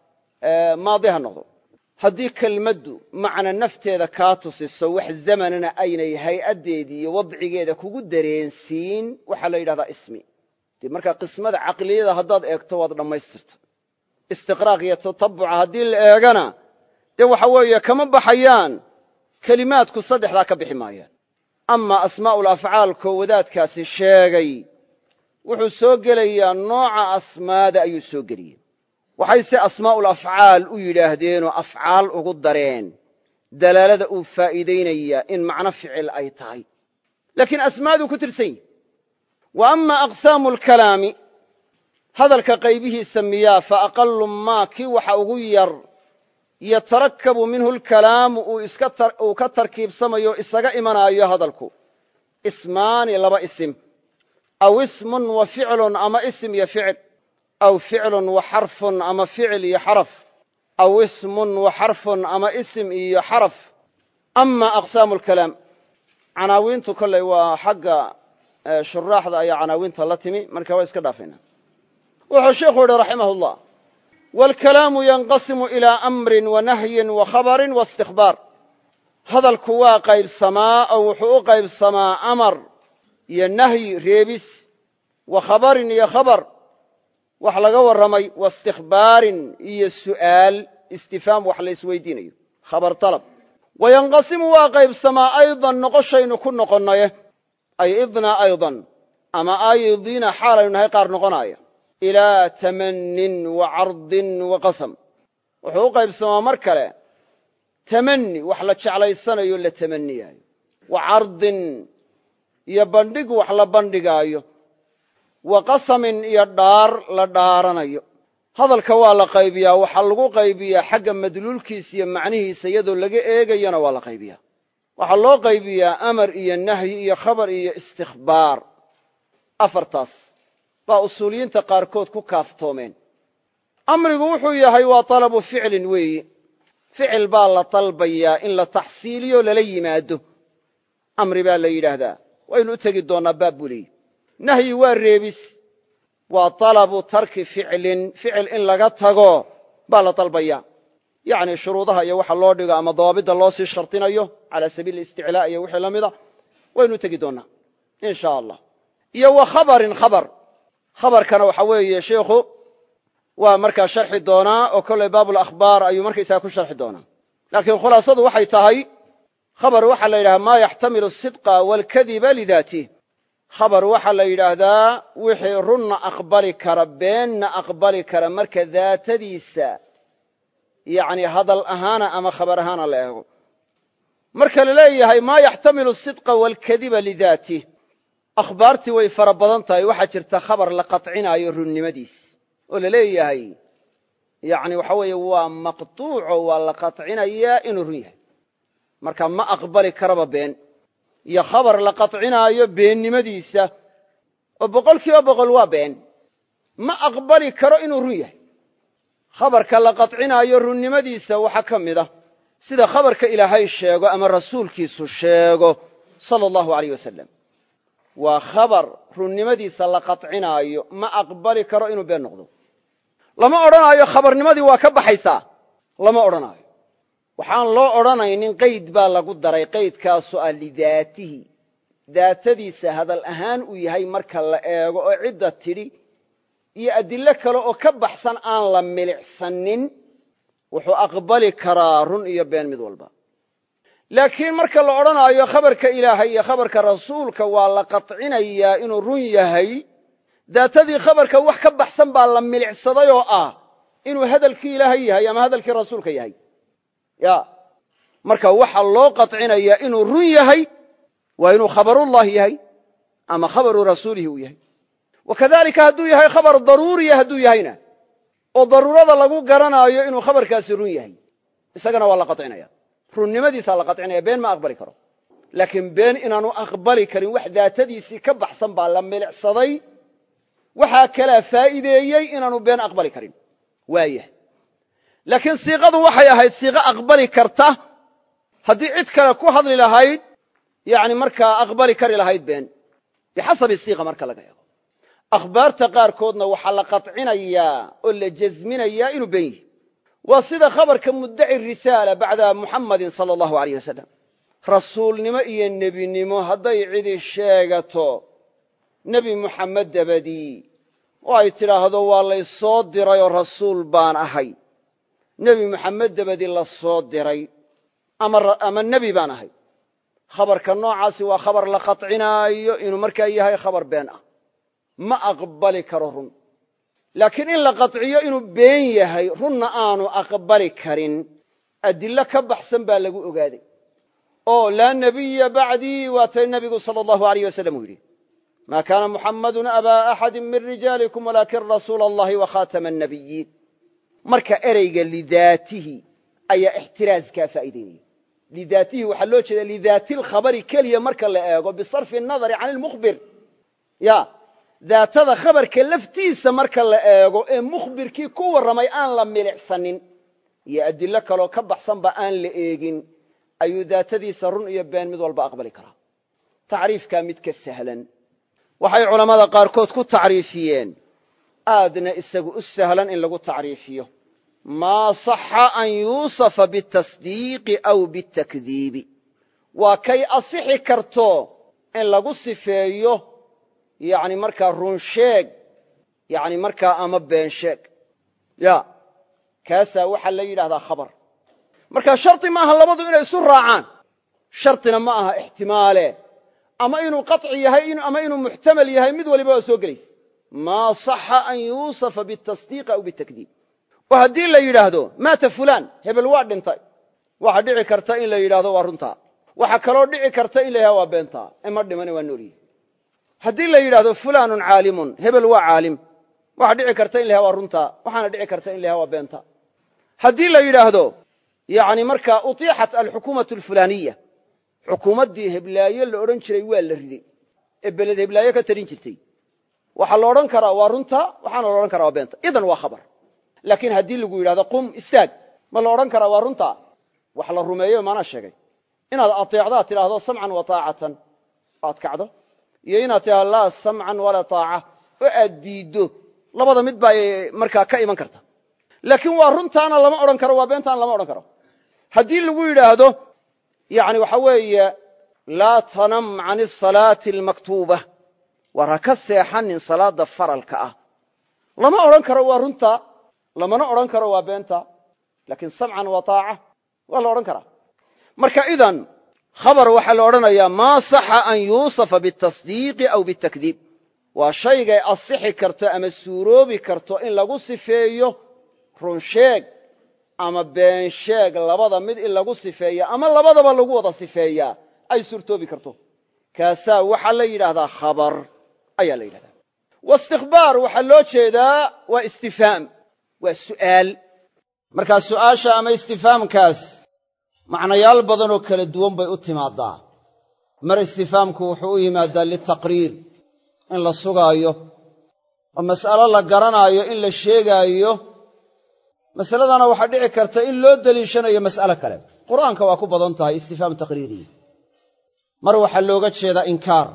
[SPEAKER 1] maadi ha noqdo haddii kelmaddu macna nafteeda kaa tusiso wax zamanana aynay hay'addeedii iyo wadcigeeda kugu dareensiin waxaa la yidhahdaa ismi dee markaa qismada caqliyada haddaad eegto waad dhammaystirta istiqraaq iyo tatabuca haddii la eegana dee waxa weeye kama baxayaan kelimaadku saddexdaa ka bixi maayaan ama asmaa'ul afcaalkoo wadaadkaasi sheegay wuxuu soo gelayaa nooca asmaada ayuu soo geliyey waxayse asmaa'ul afcaal u yidhaahdeenoo afcaal ugu dareen dalaalada uu faa'iidaynayaa in macno ficil ay tahay laakiin asmaaduu ku tirsan yihi wa ama aqsaamu alkalaami hadalka qaybihiisa miyaa fa aqalu maa kii waxa ugu yar yatarakabu minhu alkalaamu uu ka tarkiibsamayo isaga imanaayo hadalku ismaani laba isim aw ismun wa ficlun ama isim iyo ficil aw ficlun wa xarfun ama ficil iyo xaraf aw ismun wa xarfun ama isim iyo xaraf ama aqsaamu alkalaam canaawiintu kolley waa xagga shuraaxda ayaa canaawiinta la timi marka waa iska dhaafayna wuxuu sheikhu yihi raximah llah waalkalaamu yanqasimu ilaa amrin wa nahyin wa khabarin wa istikbaar hadalku waa qaybsamaa oo wuxuu u qaybsamaa amar iyo nahyi reebis wa khabarin iyo khabar wax laga warramay wa istikbaarin iyo su'aal istifhaam wax la isweydiinayo khabar talab wa yanqasimu waa qaybsamaa aydan noqoshaynu ku noqonnaye ay idnaa aydan ama aydina xaalaynu nahay qaar noqonaaya ilaa tamannin wa cardin wa qasam wuxuu u qaybsamaa mar kale tamanni wax la jeclaysanayo la tamaniyaayo wa cardin iyo bandhig wax la bandhigaayo wa qasamin iyo dhaar la dhaaranayo hadalka waa la qaybiyaa waxaa lagu qaybiyaa xagga madluulkiisa iyo macnihiisa iyadoo laga eegayana waa la qaybiyaa waxaa loo qaybiyaa amar iyo nahyi iyo khabar iyo istikhbaar afartaas baa usuuliyiinta qaarkood ku kaaftoomeen amrigu wuxuu yahay waa talabu ficlin weeyi ficil baa la dalbayaa in la taxsiiliyo lala yimaado amri baa la yidhaahdaa waynu u tegi doonnaa baab buu leeyi nahyi waa reebis waa talabu tarki ficlin ficil in laga tago baa la dalbayaa yacni shuruudaha iyo waxa loo dhigo ama dawaabidda loo sii shardinayo cala sabiili isticlaa iyo wixii la mida waynu u tegi doonnaa in sha allah iyo wa khabarin khabar khabarkana waxa weeye sheikhu waa markaa sharxi doonaa oo kollay baabulakhbaar ayuu markaysaga ku sharxi doonaa laakiin khulaasadu waxay tahay khabar waxaa la yidhaha maa yaxtamilu asidqa waalkadiba lidaatih khabar waxaa la yidhaahdaa wixii runna aqbali kara beenna aqbali kara marka daatadiisa yacni hadal ahaana ama khabar ahaana la eego marka la leeyahay maa yaxtamilu asidqa waalkadiba lidaatih akhbaartii way fara badan tahay waxaa jirta khabar la qatcinaayo runnimadiis oo la leeyahay yacni waxa weeye waa maqtuuco waa la qatcinayaa inuu run yahay marka ma aqbali karaba been iyo khabar la qatcinaayo beennimadiisa oo boqol kiiba boqol waa been ma aqbali karo inuu run yahay khabarka la qatcinaayo runnimadiisa waxaa ka mid a sida khabarka ilaahay sheego ama rasuulkiisu sheego sala allahu aleyh wasalam waa khabar runnimadiisa la qatcinaayo ma aqbali karo inuu been noqdo lama odhanaayo khabarnimadii waa ka baxaysaa lama odhanaayo waxaan loo odhanaynin qayd baa lagu daray qaydkaasu ah lidaatihi daatadiisa hadal ahaan uu yahay marka la eego oo cidda tidhi iyo adillo kale oo ka baxsan aan la milicsanin wuxuu aqbali karaa run iyo been mid walba laakiin marka la odhanaayo khabarka ilaahay iyo khabarka rasuulka waa la qatcinayaa inuu run yahay daatadii khabarka wax ka baxsan baa la milicsaday oo ah inuu hadalkii ilaahay yahay ama hadalkii rasuulka yahay ya marka waxa loo qatcinayaa inuu run yahay waa inuu khabarullahi yahay ama khabaru rasuulihi uu yahay wakadalika hadduu yahay khabar daruuriya hadduu yahayna oo daruurada lagu garanaayo inuu khabarkaasi run yahay isagana waa la qacinaya runnimadiisaa la qacinaya been ma aqbali karo laakiin been inaanu aqbali karin wax daatadiisii ka baxsan baa la milicsaday waxaa kalaa faa'iideeyey inaanu been aqbali karin waayah laakiin siiqadu waxay ahayd siiqo aqbali karta haddii cid kale ku hadli lahayd yani markaa aqbali kari lahayd been bixasabi siiqa marka laga eego akhbaarta qaarkoodna waxaa la qatcinayaa oo la jasminayaa inuu been yihi waa sida khabarka muddaci risaala bacda muxammadin sala allahu aleyh wasalam rasuulnimo iyo nebinimo hadday cidi sheegato nebi muxammed dabadii oo ay tidhaahdo waa laysoo dirayoo rasuul baan ahay nebi muxammed dabadii la soo diray ama nebi baan ahay khabarka noocaasi waa khabar la qatcinaayo inuu markaa yahay khabar been ah ma aqbali karo run laakiin in la qaciyo inuu been yahay runna aanu aqbali karin adillo ka baxsan baa lagu ogaaday oo laa nebiya bacdii waatay nebigu sala allahu aleyh wasalam uu yidhi ma kaana muxammadun abaa axadi min rijaalikum walaakin rasuula allahi wa khaatama annabiyiin marka ereyga lidaatihi ayaa ixtiraaskaa faa'iidaynaya lidaatihi waxaa loo jeeda lidaati lkhabari keliya marka la eego bisarfi nadari can ilmukhbir ya daatada khabarka laftiisa marka la eego ee mukhbirkii ku warramay aan la milicsanin iyo adillo kaloo ka baxsanba aan la eegin ayuu daatadiisa run iyo been mid walba aqbali karaa tacriifkaa mid ka sahlan waxay culammada qaarkood ku tacriifiyeen aadna isagu u sahlan in lagu tacriifiyo maa saxa an yuusafa bitasdiiqi aw bitakdiibi waa kay asixi karto in lagu sifeeyo yani markaa run sheeg yani markaa ama been sheeg ya kaasaa waxaa la yidhahdaa khabar marka shardi maaha labadu inay isu raacaan shardina ma aha ixtimaale ama inuu qaطci yahay ama inuu muxtamal yahay mid waliba waa soo gelaysa maa صaxa an yuusafa bitasdiiq aw bitakdiib oo haddii la yidhaahdo maata fulaan hebel waa dhintay waxa dhici karta in la yidhahdo waa runtaa waxa kaloo dhici karta in la yidhahdo waa beentaa ima dhimane waa noolyihi haddii la yidhahdo fulaanun caalimun hebel waa caalim waxa dhici karta in la yhahdo waa runtaa waxaana dhici karta in la yhahdo waa beenta haddii la yidhaahdo yani markaa utiixat alxukuumatu alfulaaniya xukuumaddii heblaayo la odhan jiray waa la riday ee beled heblaayo ka tarin jirtay waxaa la odhan karaa waa runta waxaana la odhan karaa waa beenta idan waa khabar laakiin haddii lagu yidhahdo qum istaag ma la odhan karaa waa runta wax la rumeeyo maanaa sheegay inaad ateecdaa tidhaahdo samcan wa taacatan aad kacdo iyo inaad tidhahdo laa samcan walaa taaca oo aad diiddo labada mid baa markaa ka iman karta laakiin waa runtaana lama odhan karo waa beentaana lama odhan karo haddii lagu yidhaahdo yani waxa weeye laa tanam can asalaati almaktuuba war ha ka seexanin salaadda faralka ah lama odhan karo waa runta lamana odhan karo waa beenta laakiin samcan wa taaca waa la odhan karaa marka idan khabar waxaa la odhanayaa maa saxa an yuusafa bitasdiiqi aw bitakdiib waa shaygay asixi karto ama suuroobi karto in lagu sifeeyo runsheeg ama beensheeg labada mid in lagu sifeeya ama labadaba lagu wada sifeeyaa ay suurtoobi karto kaasaa waxaa la yidhaahdaa khabar ayaa la yidhahdaa waistikbaar waxaa loo jeedaa waa istifhaam waa su'aal markaa su'aasha ama istifaamkaas macnayaal badanoo kala duwan bay u timaadaa mar istifaamku wuxuu u yimaadaa litaqriir in la sugaayo oo mas'alo la garanaayo in la sheegaayo masaladana waxaa dhici karta in loo deliishanayo mas'alo kale qur'aanka waa ku badan tahay istifaam taqriiriyi mar waxaa looga jeedaa inkaar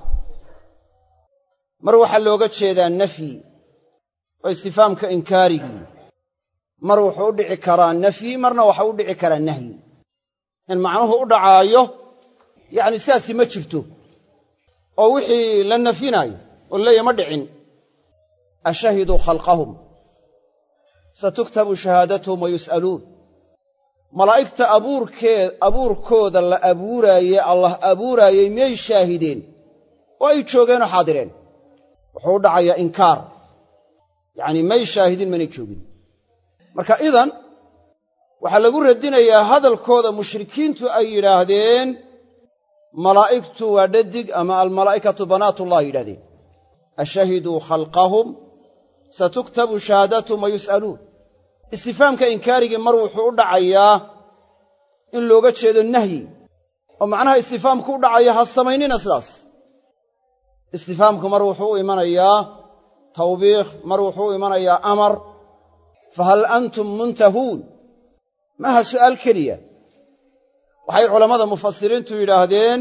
[SPEAKER 1] mar waxaa looga jeedaa nafyi oo istifaamka inkaarigii mar wuxuu u dhici karaa nafyi marna waxa u dhici karaa nahyi in macnuhu u dhacaayo yacni sidaasi ma jirto oo wixii la nafyinaayo oo leeya ma dhicin ashahiduu khalqahum satuktabu shahaadatuhum wa yus'aluun malaa'igta abuurkee abuurkooda la abuuraaye allah abuuraayey miyay shaahideen oo ay joogeenoo xaadireen wuxuu u dhacayaa inkaar yacnii may shaahidin manay joogin marka idan waxaa lagu radinayaa hadalkooda mushrikiintu ay yidhaahdeen malaa'igtu waa dhadig ama almalaa'ikatu banaatullah yidhahdeen ashahiduu khalqahum satuktabu shahaadatuhum wa yus'aluun istifaamka inkaarigii mar wuxuu u dhacayaa in looga jeedo nahyi oo macnaha istifaamku u dhacaya ha samaynina sidaas istifaamku mar wuxuu u imanayaa tawbiikh mar wuxuu u imanayaa amar fahal antum muntahuun maaha su'aal keliya waxay culammada mufasiriintu yidhaahdeen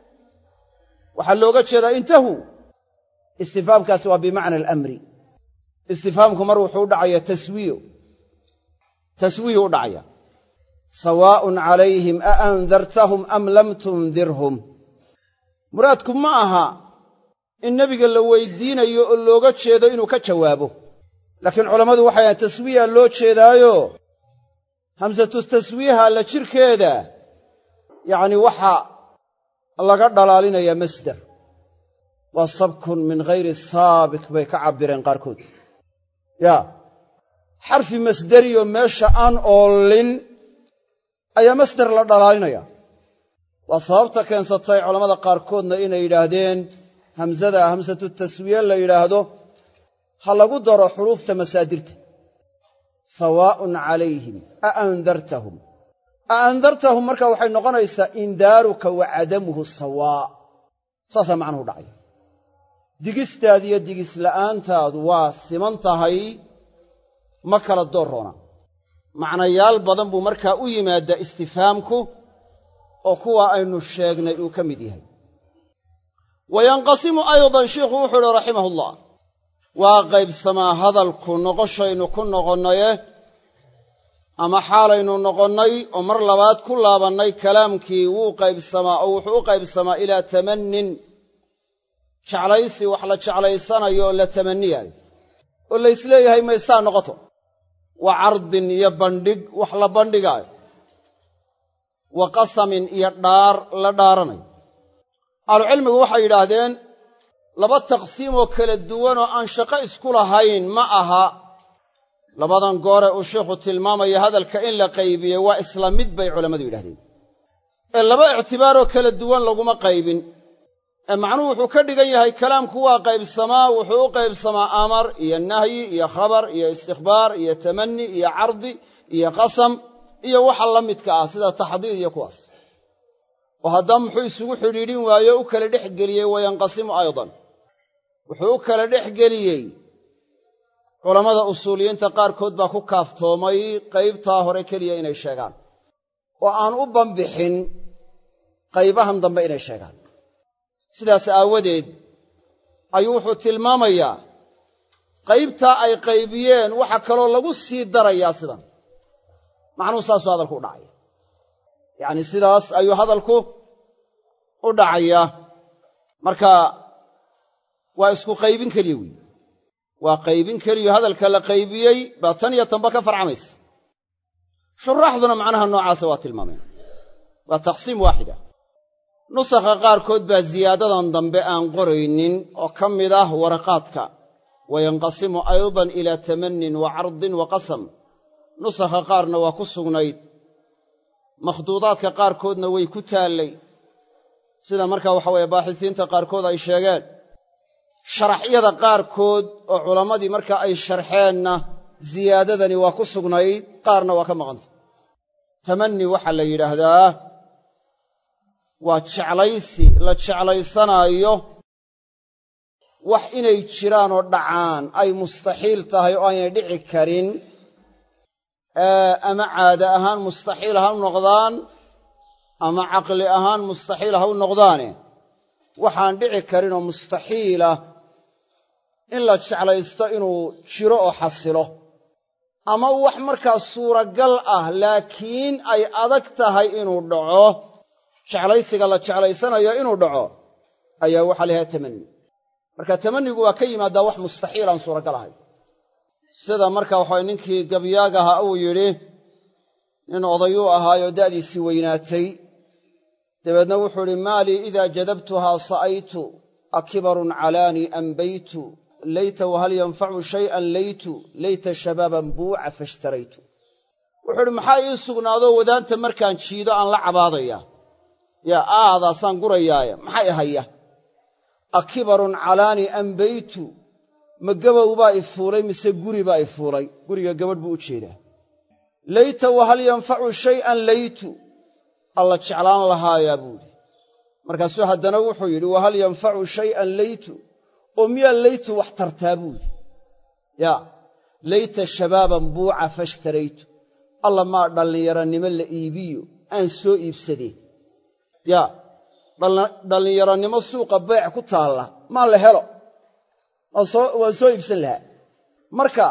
[SPEAKER 1] waxaa looga jeedaa intahuu istifaamkaasi waa bimacna alamri istifaamku mar wuxuu u dhacayaa taswiyo taswiyu u dhacaya sawaa'un calayhim a andartahum am lam tundirhum muraadku ma aha in nebiga la weydiinayo oo looga jeedo inuu ka jawaabo laakiin culammadu waxay ahaen taswiya loo jeedaayo hamsatu taswiiha la jirkeeda yacni waxa laga dhalaalinayaa masder waa sabkun min ghayri saabik bay ka cabbireen qaarkood yaa xarfi masderiyo meesha aan oolin ayaa masder la dhalaalinaya waa sababta keensatay culammada qaarkoodna inay yidhaahdeen hamsada hamsatu taswiye la yidhaahdo ha lagu daro xuruufta masaadirta sawaa'un calayhim a andartahum a andartahum marka waxay noqonaysaa indaaruka wa cadamuhu sawaa saasaa macnuhu dhacay digistaad iyo digisla'aantaadu waa siman tahay ma kala doorroona macnayaal badan buu markaa u yimaadaa istifaamku oo kuwa aynu sheegnay uu ka mid yahay wa yanqasimu aydan shiikhu wuxuu uhi raximahullah waa qaybsamaa hadalku noqoshaynu ku noqonnaye ama xaalaynu noqonnay oo mar labaad ku laabannay kalaamkii wuu qaybsamaa oo wuxuu u qaybsamaa ilaa tamannin jeclaysi wax la jeclaysanayo oo la tamanniyaayo oo laysleeyahay maysaa noqoto wa cardin iyo bandhig wax la bandhigaayo wa qasamin iyo dhaar la dhaaranayo ahlucilmigu waxay yidhaahdeen laba taqsiimoo kala duwanoo aan shaqo isku lahayn ma aha labadan goore uu sheikhu tilmaamaya hadalka in la qaybiyey waa isla mid bay culammadu yidhahdeen ee laba ictibaaroo kala duwan laguma qaybin ee macnuhu wuxuu ka dhigan yahay kalaamku waa qaybsamaa wuxuu u qaybsamaa amar iyo nahyi iyo khabar iyo istikhbaar iyo tamanni iyo cardi iyo qasam iyo waxa la midka ah sida taxdiid iyo kuwaas oo haddaba muxuu isugu xidhiidhin waaye u kala dhex geliyey wayanqasimu aydan wuxuu u kala dhex geliyey culammada usuuliyiinta qaarkood baa ku kaaftoomay qaybtaa hore keliya inay sheegaan oo aan u banbixin qaybahan dambe inay sheegaan sidaas aawadeed ayuu wuxuu tilmaamayaa qaybtaa ay qaybiyeen waxa kaloo lagu sii darayaa sidan macnuhu saasuu hadalku u dhacaya yacni sidaas ayuu hadalku u dhacayaa marka waa isku qaybin keliya weyi waa qaybin keliyo hadalka la qaybiyey baa tan iyo tanba ka farcamaysa shuraaxduna macnaha noocaasa waa tilmaameen waa taqsiim waaxida nusakha qaarkood baa ziyaadadan dambe aan qoraynin oo ka mid ah waraqaadka wayanqasimu aydan ilaa tamannin wa cardin wa qasam nusakha qaarna waa ku sugnayd makhduudaadka qaarkoodna way ku taallay sida markaa waxa weeye baaxisiinta qaarkood ay sheegeen sharaxyada qaarkood oo culammadii markaa ay sharxeenna ziyaadadani waa ku sugnayd qaarna waa ka maqantay tamanni waxaa la yidhaahdaa waa jeclaysi la jeclaysanaayo wax inay jiraan oo dhacaan ay mustaxiil tahay oo aynay dhici karin ama caade ahaan mustaxiil ha u noqdaan ama caqli ahaan mustaxiil ha u noqdaane waxaan dhici karin oo mustaxiilah in la jeclaysto inuu jiro oo xasilo ama wax markaa suuragal ah laakiin ay adag tahay inuu dhaco jeclaysiga la jeclaysanayo inuu dhaco ayaa waxaa la yhaha tamanni marka tamannigu waa ka yimaadaa wax mustaxiil aan suuragal ahay sida marka waxaway ninkii gabyaagaha uu yidhi nin odayuu ahaayoo da'diisii weynaatay dabeedna wuxuu idhi maalii idaa jadabtuhaa sa'aytu akibarun calaanii ambaytu layta wahal yanfacu shay'an laytu layta shabaaban buuca fashtaraytu wuxuu idhi maxaa ii sugnaadoo wadaanta markaan jiido aan la cabaadaya yaa aadaasaan gurayaaye maxay haya akibarun calaanii ambaytu ma gabow baa i fuulay mise guri baa i fuulay guriga gabadh buu u jeedaa layta wahal yanfacu shay'an laytu alla jeclaan lahaayaa buuhi markaasuu haddana wuxuu yidhi wahal yanfacu shay'an laytu oo miyaa laytu wax tartaa buuhi yaa layta shabaaban buuca fashtaraytu alla maa dhallinyaranimo la iibiyo aan soo iibsadeen yaa dhallinyaranimo suuqa beec ku taalla maa la helo waan soo iibsan lahaa marka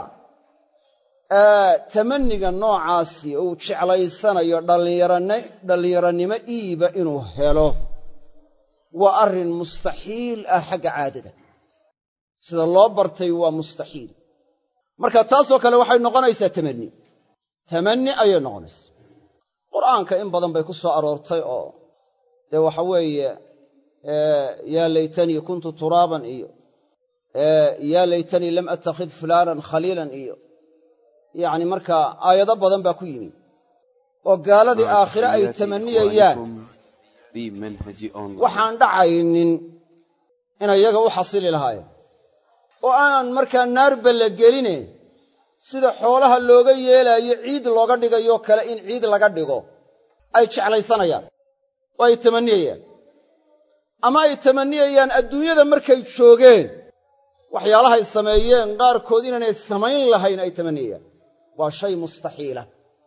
[SPEAKER 1] tamanniga noocaasi uu jeclaysanayo dhallinyaranimo iiba inuu helo waa arrin mustaxiil ah xagga caadada sida loo bartay waa mustaxiil marka taasoo kale waxay noqonaysaa tamanni tamanni ayay noqonaysaa qur'aanka in badan bay ku soo aroortay oo dee waxa weeye yaa laytanii kuntu turaaban iyo yaa laytanii lam attakhid fulaanan khaliilan iyo yacni markaa aayado badan baa ku yimi oo gaaladii aakhire ay tamaniyayaan waxaan dhacaynin inay yaga u xasili lahaayeen oo aanan markaa naarba la geline sida xoolaha looga yeelaayo ciid looga dhigayoo kale in ciid laga dhigo ay jeclaysanayaan oo ay tamaniyayaan ama ay tamaniyayaan adduunyada markay joogeen waxyaalahay sameeyeen qaarkood inaanay samayn lahayn ay tamaniyayaan waa shay mustaxiila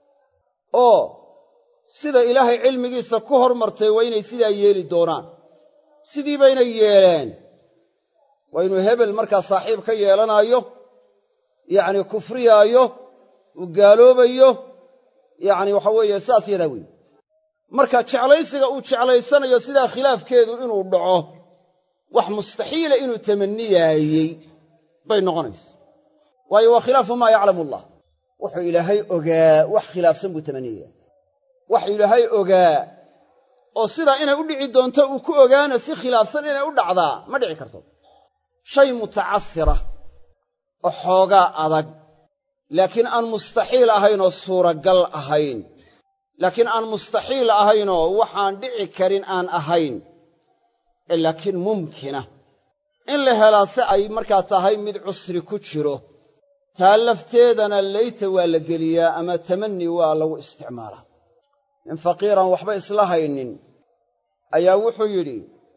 [SPEAKER 1] oo sida ilaahay cilmigiisa ku hormartay waa inay sidaa yeeli doonaan sidii baynay yeeleen waa inuu hebel markaa saaxiib ka yeelanaayo yacni kufriyaayo uu gaaloobayo yacni waxa weeye saas yadaa weeye marka jeclaysiga uu jeclaysanayo sidaa khilaafkeedu inuu dhaco wax mustaxiila inuu tamaniyaayey bay noqonaysa waayo waa khilaafu maa yaclamu allah wuxuu ilaahay ogaa wax khilaafsan buu tamaniyaya wax ilaahay ogaa oo sidaa inay u dhici doonto uu ku ogaana si khilaafsan inay u dhacdaa ma dhici karto shay mutacasira oo xoogaa adag laakiin aan mustaxiil ahayn oo suuragal ahayn laakiin aan mustaxiil ahaynoo waxaan dhici karin aan ahayn ee laakiin mumkina in la helaa si ay markaa tahay mid cusri ku jiro taa lafteedana layta waa la geliyaa ama tamanni waa lagu isticmaalaa nin faqiiran waxba isla haynin ayaa wuxuu yidhi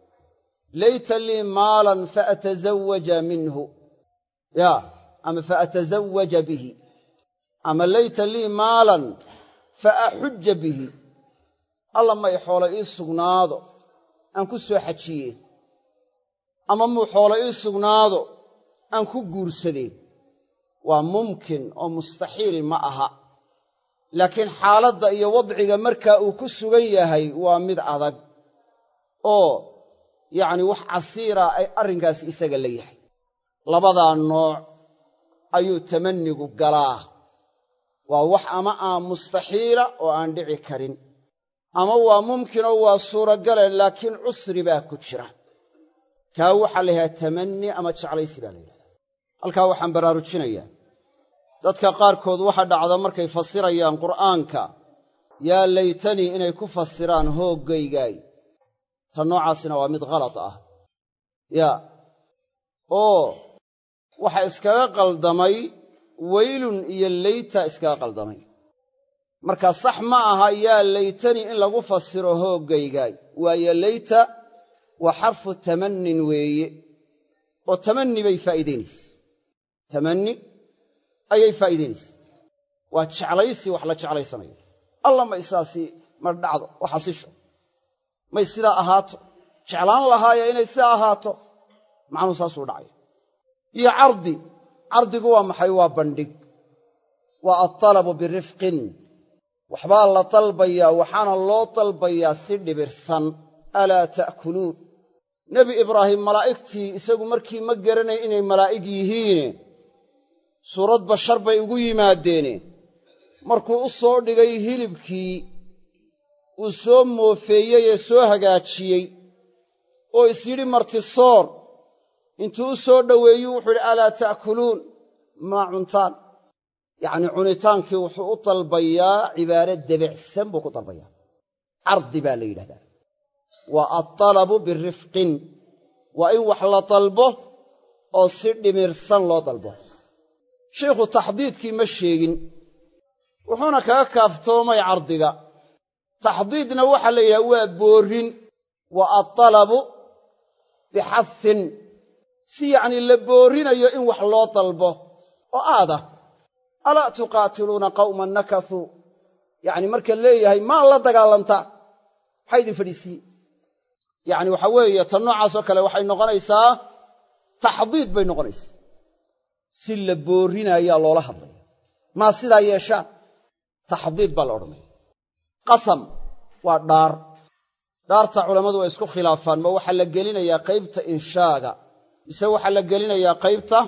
[SPEAKER 1] layta lii maalan faatazawaja minhu yaa ama faatazawaja bihi ama layta lii maalan fa axujja bihi alla may xoolo ii sugnaado aan ku soo xajiye ama muu xoolo ii sugnaado aan ku guursadee waa mumkin oo mustaxiil ma aha laakiin xaaladda iyo wadciga markaa uu ku sugan yahay waa mid adag oo yacni wax casiira ay arrinkaasi isaga la yahay labadaa nooc ayuu tamannigu galaa waa wax ama aan mustaxiila oo aan dhici karin ama waa mumkinoo waa suuragale laakiin cusri baa ku jira kaa waxaa la yidhahdaa tamanni ama jeclaysi baa la yidhahdaa halkaa waxaan baraarujinayaa dadka qaarkood waxa dhacda markay fasirayaan qur'aanka yaa laytanii inay ku fasiraan hooggaygaay ta noocaasina waa mid khalad ah yaa oo waxa iskaga qaldamay weylun iyo leyta iskaga qaldamay marka sax ma aha yaa laytanii in lagu fasiro hooggaygaay waayo leyta waa xarfu tamannin weeye oo tamanni bay faa'iidaynayse tamanni ayay faa'iidaynayse waa jeclaysi wax la jeclaysanayo alla ma isaasi ma dhacdo oo xasisho may sidaa ahaato jeclaan lahaaya inay sidaa ahaato macnuu saasuu dhacaya iyo cardi cardigu waa maxay waa bandhig waa altalabu birifqin waxbaa la dalbayaa waxaana loo dalbayaa si dhibirsan alaa ta'kuluun nebi ibraahim malaa'igtii isagu markii ma garanay inay malaa'ig yihiine suurad bashar bay ugu yimaadeene markuu u soo dhigay hilibkii uu soo moofeeyey ee soo hagaajiyey oo is yidhi martisoor intuu u soo dhoweeyuu wuxuu yidhi alaa ta'kuluun maa cuntaan yacnii cunitaankii wuxuu u dalbayaa cibaaro debecsan buu ku dalbayaa cardi baa la yidhahdaa waa altalabu birifqin waa in wax la dalbo oo si dhimirsan loo dalbo shiikhu taxdiidkii ma sheegin wuxuuna kaga kaaftoomay cardiga taxdiidna waxaa la yidhaha waa boorrin waa altalabu bixasin si yacnii la boorrinayo in wax loo dalbo oo aada alaa tuqaatiluuna qawman nakasuu yacni marka leeyahay maa la dagaalantaa maxaa idin fadhiisiiye yacni waxaa weeye tan noocaasoo kale waxay noqonaysaa taxdiid bay noqonaysaa si la boorrinayaa loola hadlaya maa sidaa yeeshaan taxdiid baa la odhanaya qasam waa dhaar dhaarta culammadu way isku khilaafaan ma waxaa la gelinayaa qaybta inshaaga mise waxaa la gelinayaa qaybta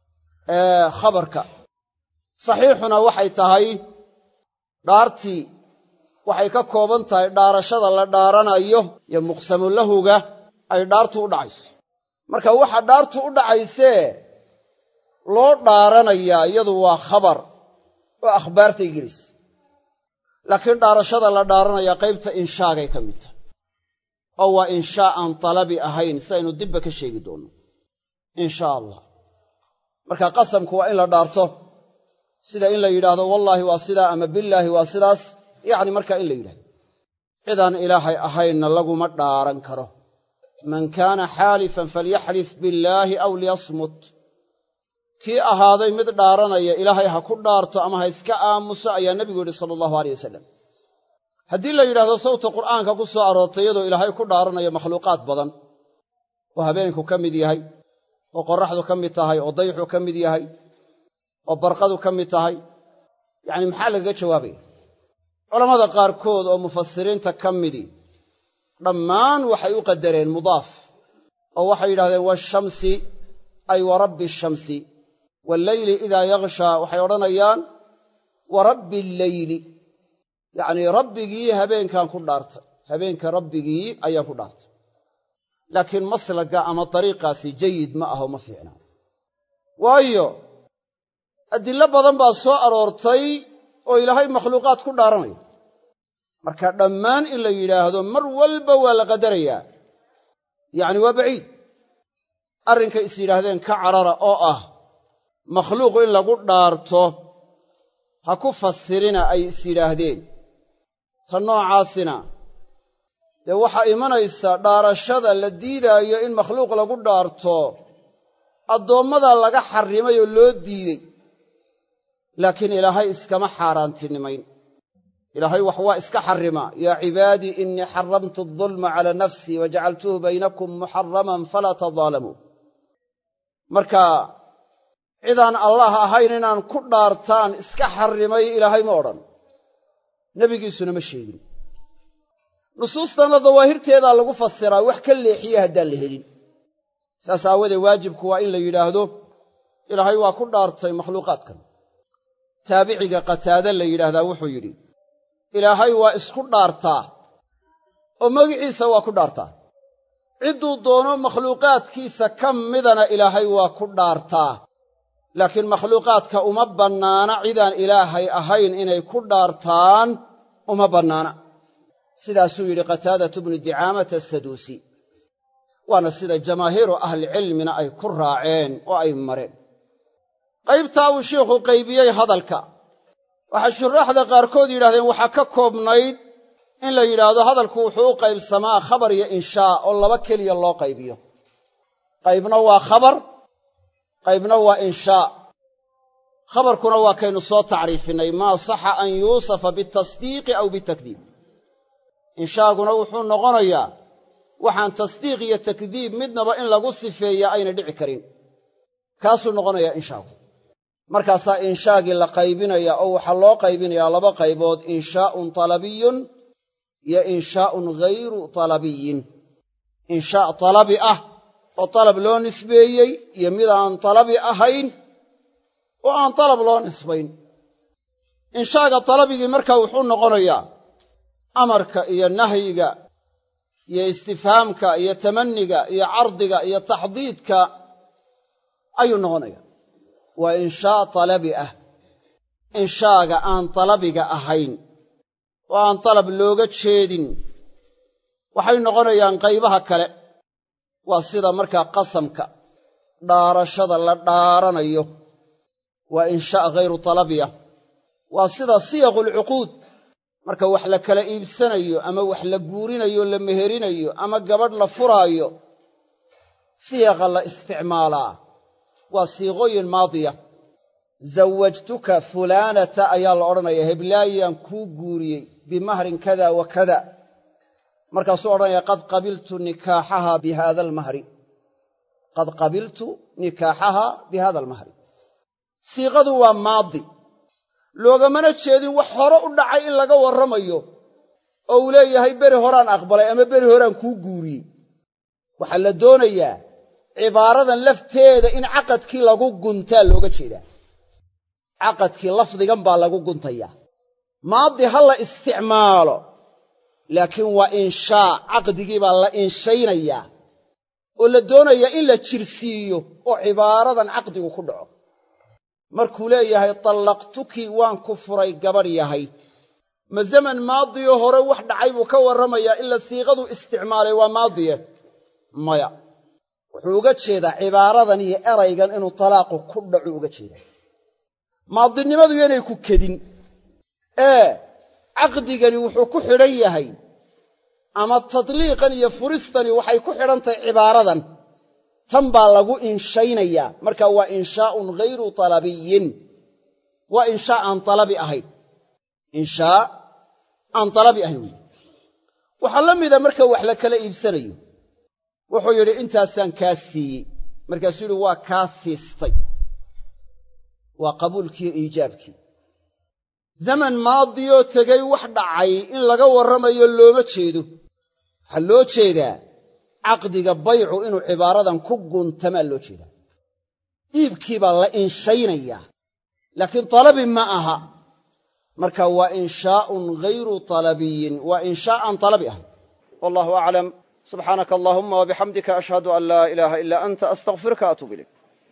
[SPEAKER 1] khabarka saxiixuna waxay tahay dhaartii waxay ka kooban tahay dhaarashada la dhaaranayo iyo muqsamulahuga ay dhaartu u dhacayso marka waxa dhaartu u dhacaysee loo dhaaranayaa iyadu waa khabar oo akhbaartay gelaysa laakiin dhaarashada la dhaaranayaa qaybta inshaagay ka mid tahay oo waa inshaa aan talabi ahayn sidaynu dibba ka sheegi doonno inshaa allah marka qasamku waa in la dhaarto sida in la yidhaahdo wallaahi waa sidaa ama billaahi waa sidaas yacni markaa in la yidhahdo cidaan ilaahay ahaynna laguma dhaaran karo man kaana xaalifan falyaxlif billaahi aw liyasmut kii ahaaday mid dhaaranaya ilaahay ha ku dhaarto ama ha iska aamuso ayaa nebigu yidhi sala allahu aleyh wasalam haddii la yidhahdo sawta qur'aanka ku soo aroortay iyadoo ilaahay ku dhaaranayo makhluuqaad badan oo habeenku ka mid yahay oo qorraxdu ka mid tahay oo dayxu ka mid yahay oo barqadu ka mid tahay yacni maxaa lagaga jawaabaya culammada qaarkood oo mufasiriinta ka midii dhammaan waxay u qadareen mudaaf oo waxay yidhahdeen waashamsi ay wa rabbi ashamsi walleyli idaa yakshaa waxay odhanayaan wa rabbi alleyli yacnii rabbigii habeenkaan ku dhaartay habeenka rabbigii ayaan ku dhaartay laakiin maslaga ama dariiqaasi jayid ma aho ma fiicnaa waayo adillo badan baa soo aroortay oo ilaahay makhluuqaad ku dhaaranayo marka dhammaan in la yidhaahdo mar walba waa la qadarayaa yacni waa baciid arrinkay is yidhaahdeen ka carara oo ah makhluuqu in lagu dhaarto ha ku fasirina ay is yidhaahdeen ta noocaasina dee waxaa imanaysa dhaarashada la diidaayo in makhluuq lagu dhaarto addoommadaa laga xarrimay oo loo diidey laakiin ilaahay iskama xaaraantinimayn ilaahay wax waa iska xarrimaa yaa cibaadii innii xaramtu adulma calaa nafsii wa jacaltuhu baynakum muxaraman falaa tadaalamuu marka cidaan allah ahayn inaan ku dhaartaan iska xarrimay ilaahay ma odhan nebigiisuna ma sheegin nusuustana dawaahirteedaa lagu fasiraa wax ka leexiye haddaan la helin saas aawadee waajibku waa in la yidhaahdo ilaahay waa ku dhaartay makhluuqaadkan taabiciga qataade la yidhaahdaa wuxuu yidhi ilaahay waa isku dhaartaa oo magiciisa waa ku dhaartaa cidduu doono makhluuqaadkiisa ka midana ilaahay waa ku dhaartaa laakiin makhluuqaadka uma bannaana cidaan ilaahay ahayn inay ku dhaartaan uma bannaana sidaasuu yidhi qataadatu bnu dicaamata asaduusi waana sida jamaahiiru ahlicilmina ay ku raaceen oo ay mareen qaybtaa uu shiikhu qaybiyey hadalka waxay shuraaxda qaarkood yidhahdeen waxaa ka koobnayd in la yidhaahdo hadalku wuxuu u qaybsamaa khabar iyo inshaa oo laba keliya loo qaybiyo qaybna waa khabar qaybna waa inshaa khabarkuna waa kaynu soo tacriifinay maa saxa an yuusafa bitasdiiqi aw bitakdiib inshaaguna wuxuu noqonayaa waxaan tasdiiq iyo takdiib midnaba in lagu sifeeyaa ayna dhici karin kaasuu noqonayaa inshaagu markaasaa inshaagii la qaybinaya oo waxaa loo qaybinayaa laba qaybood inshaa'un talabiyun iyo inshaa'un ghayru talabiyin inshaa' talabi ah oo talab loo nisbeeyey iyo mid aan talabi ahayn oo aan talab loo nisbayn inshaaga talabigii markaa wuxuu noqonayaa amarka iyo nahyiga iyo istifhaamka iyo tamanniga iyo cardiga iyo taxdiidka ayuu noqonaya waa inshaa talabi ah inshaaga aan talabiga ahayn oo aan talab looga jeedin waxay noqonayaan qaybaha kale waa sida markaa qasamka dhaarashada la dhaaranayo waa inshaa ghayru talabiya waa sida siyaqulcuquud marka wax la kala iibsanayo ama wax la guurinayo la meherinayo ama gabadh la furaayo siyaqa la isticmaalaa waa siiqooyin maadiya zawajtuka fulaanata ayaa la odhanaya heblaayaan kuu guuriyey bimahrin kada wa kada markaasuu odhanaya qad qabiltu nikaaxaha bi hada almahri qad qabiltu nikaaxaha bi hada almahri siiqadu waa maadi loogamana jeedin wax hore u dhacay in laga warramayo oo uu leeyahay beri horaan aqbalay ama beri horaan kuu guuriyey waxaa la doonayaa cibaaradan lafteeda in caqadkii lagu guntaa looga jeedaa caqadkii lafdigan baa lagu guntayaa maadi ha la isticmaalo laakiin waa inshaa caqdigii baa la inshaynayaa oo la doonayaa in la jirsiiyo oo cibaaradan caqdigu ku dhaco markuu leeyahay tallaqtuki waan ku furay gabadh yahay ma zaman maadiyo hore wax dhacay buu ka warramayaa ila siiqadu isticmaalay waa maadiye maya wuxuu uga jeedaa cibaaradan iyo eraygan inuu talaaqu ku dhacu uga jeedaa maadinimadu yanay ku kedin ee caqdigani wuxuu ku xidhan yahay ama tadliiqan iyo furistani waxay ku xidhan tahay cibaaradan tan baa lagu inshaynayaa marka waa inshaa'un ghayru talabiyin waa inshaa aan talabi ahayn inshaa aan talabi ahayn wey waxaa la mida marka wax la kala iibsanayo wuxuu yidhi intaasaan kaa siiyey markaasuu yidhi waa kaa siistay waa qabuulkiiyo iijaabkii zaman maadiyoo tegay wax dhacay in laga warramayo looma jeedo waxaa loo jeedaa caqdiga baycu inuu cibaaradan ku guntamaa loo jeedaa iibkii baa la inshaynayaa laakiin talabi ma aha marka waa inshaa'un ghayru talabiyin waa inshaa aan talabi ahayn wallahu aclam subxaanaka allahuma wabixamdika ashhadu an laa ilaaha ilaa anta astaqfiruka atuub ilayk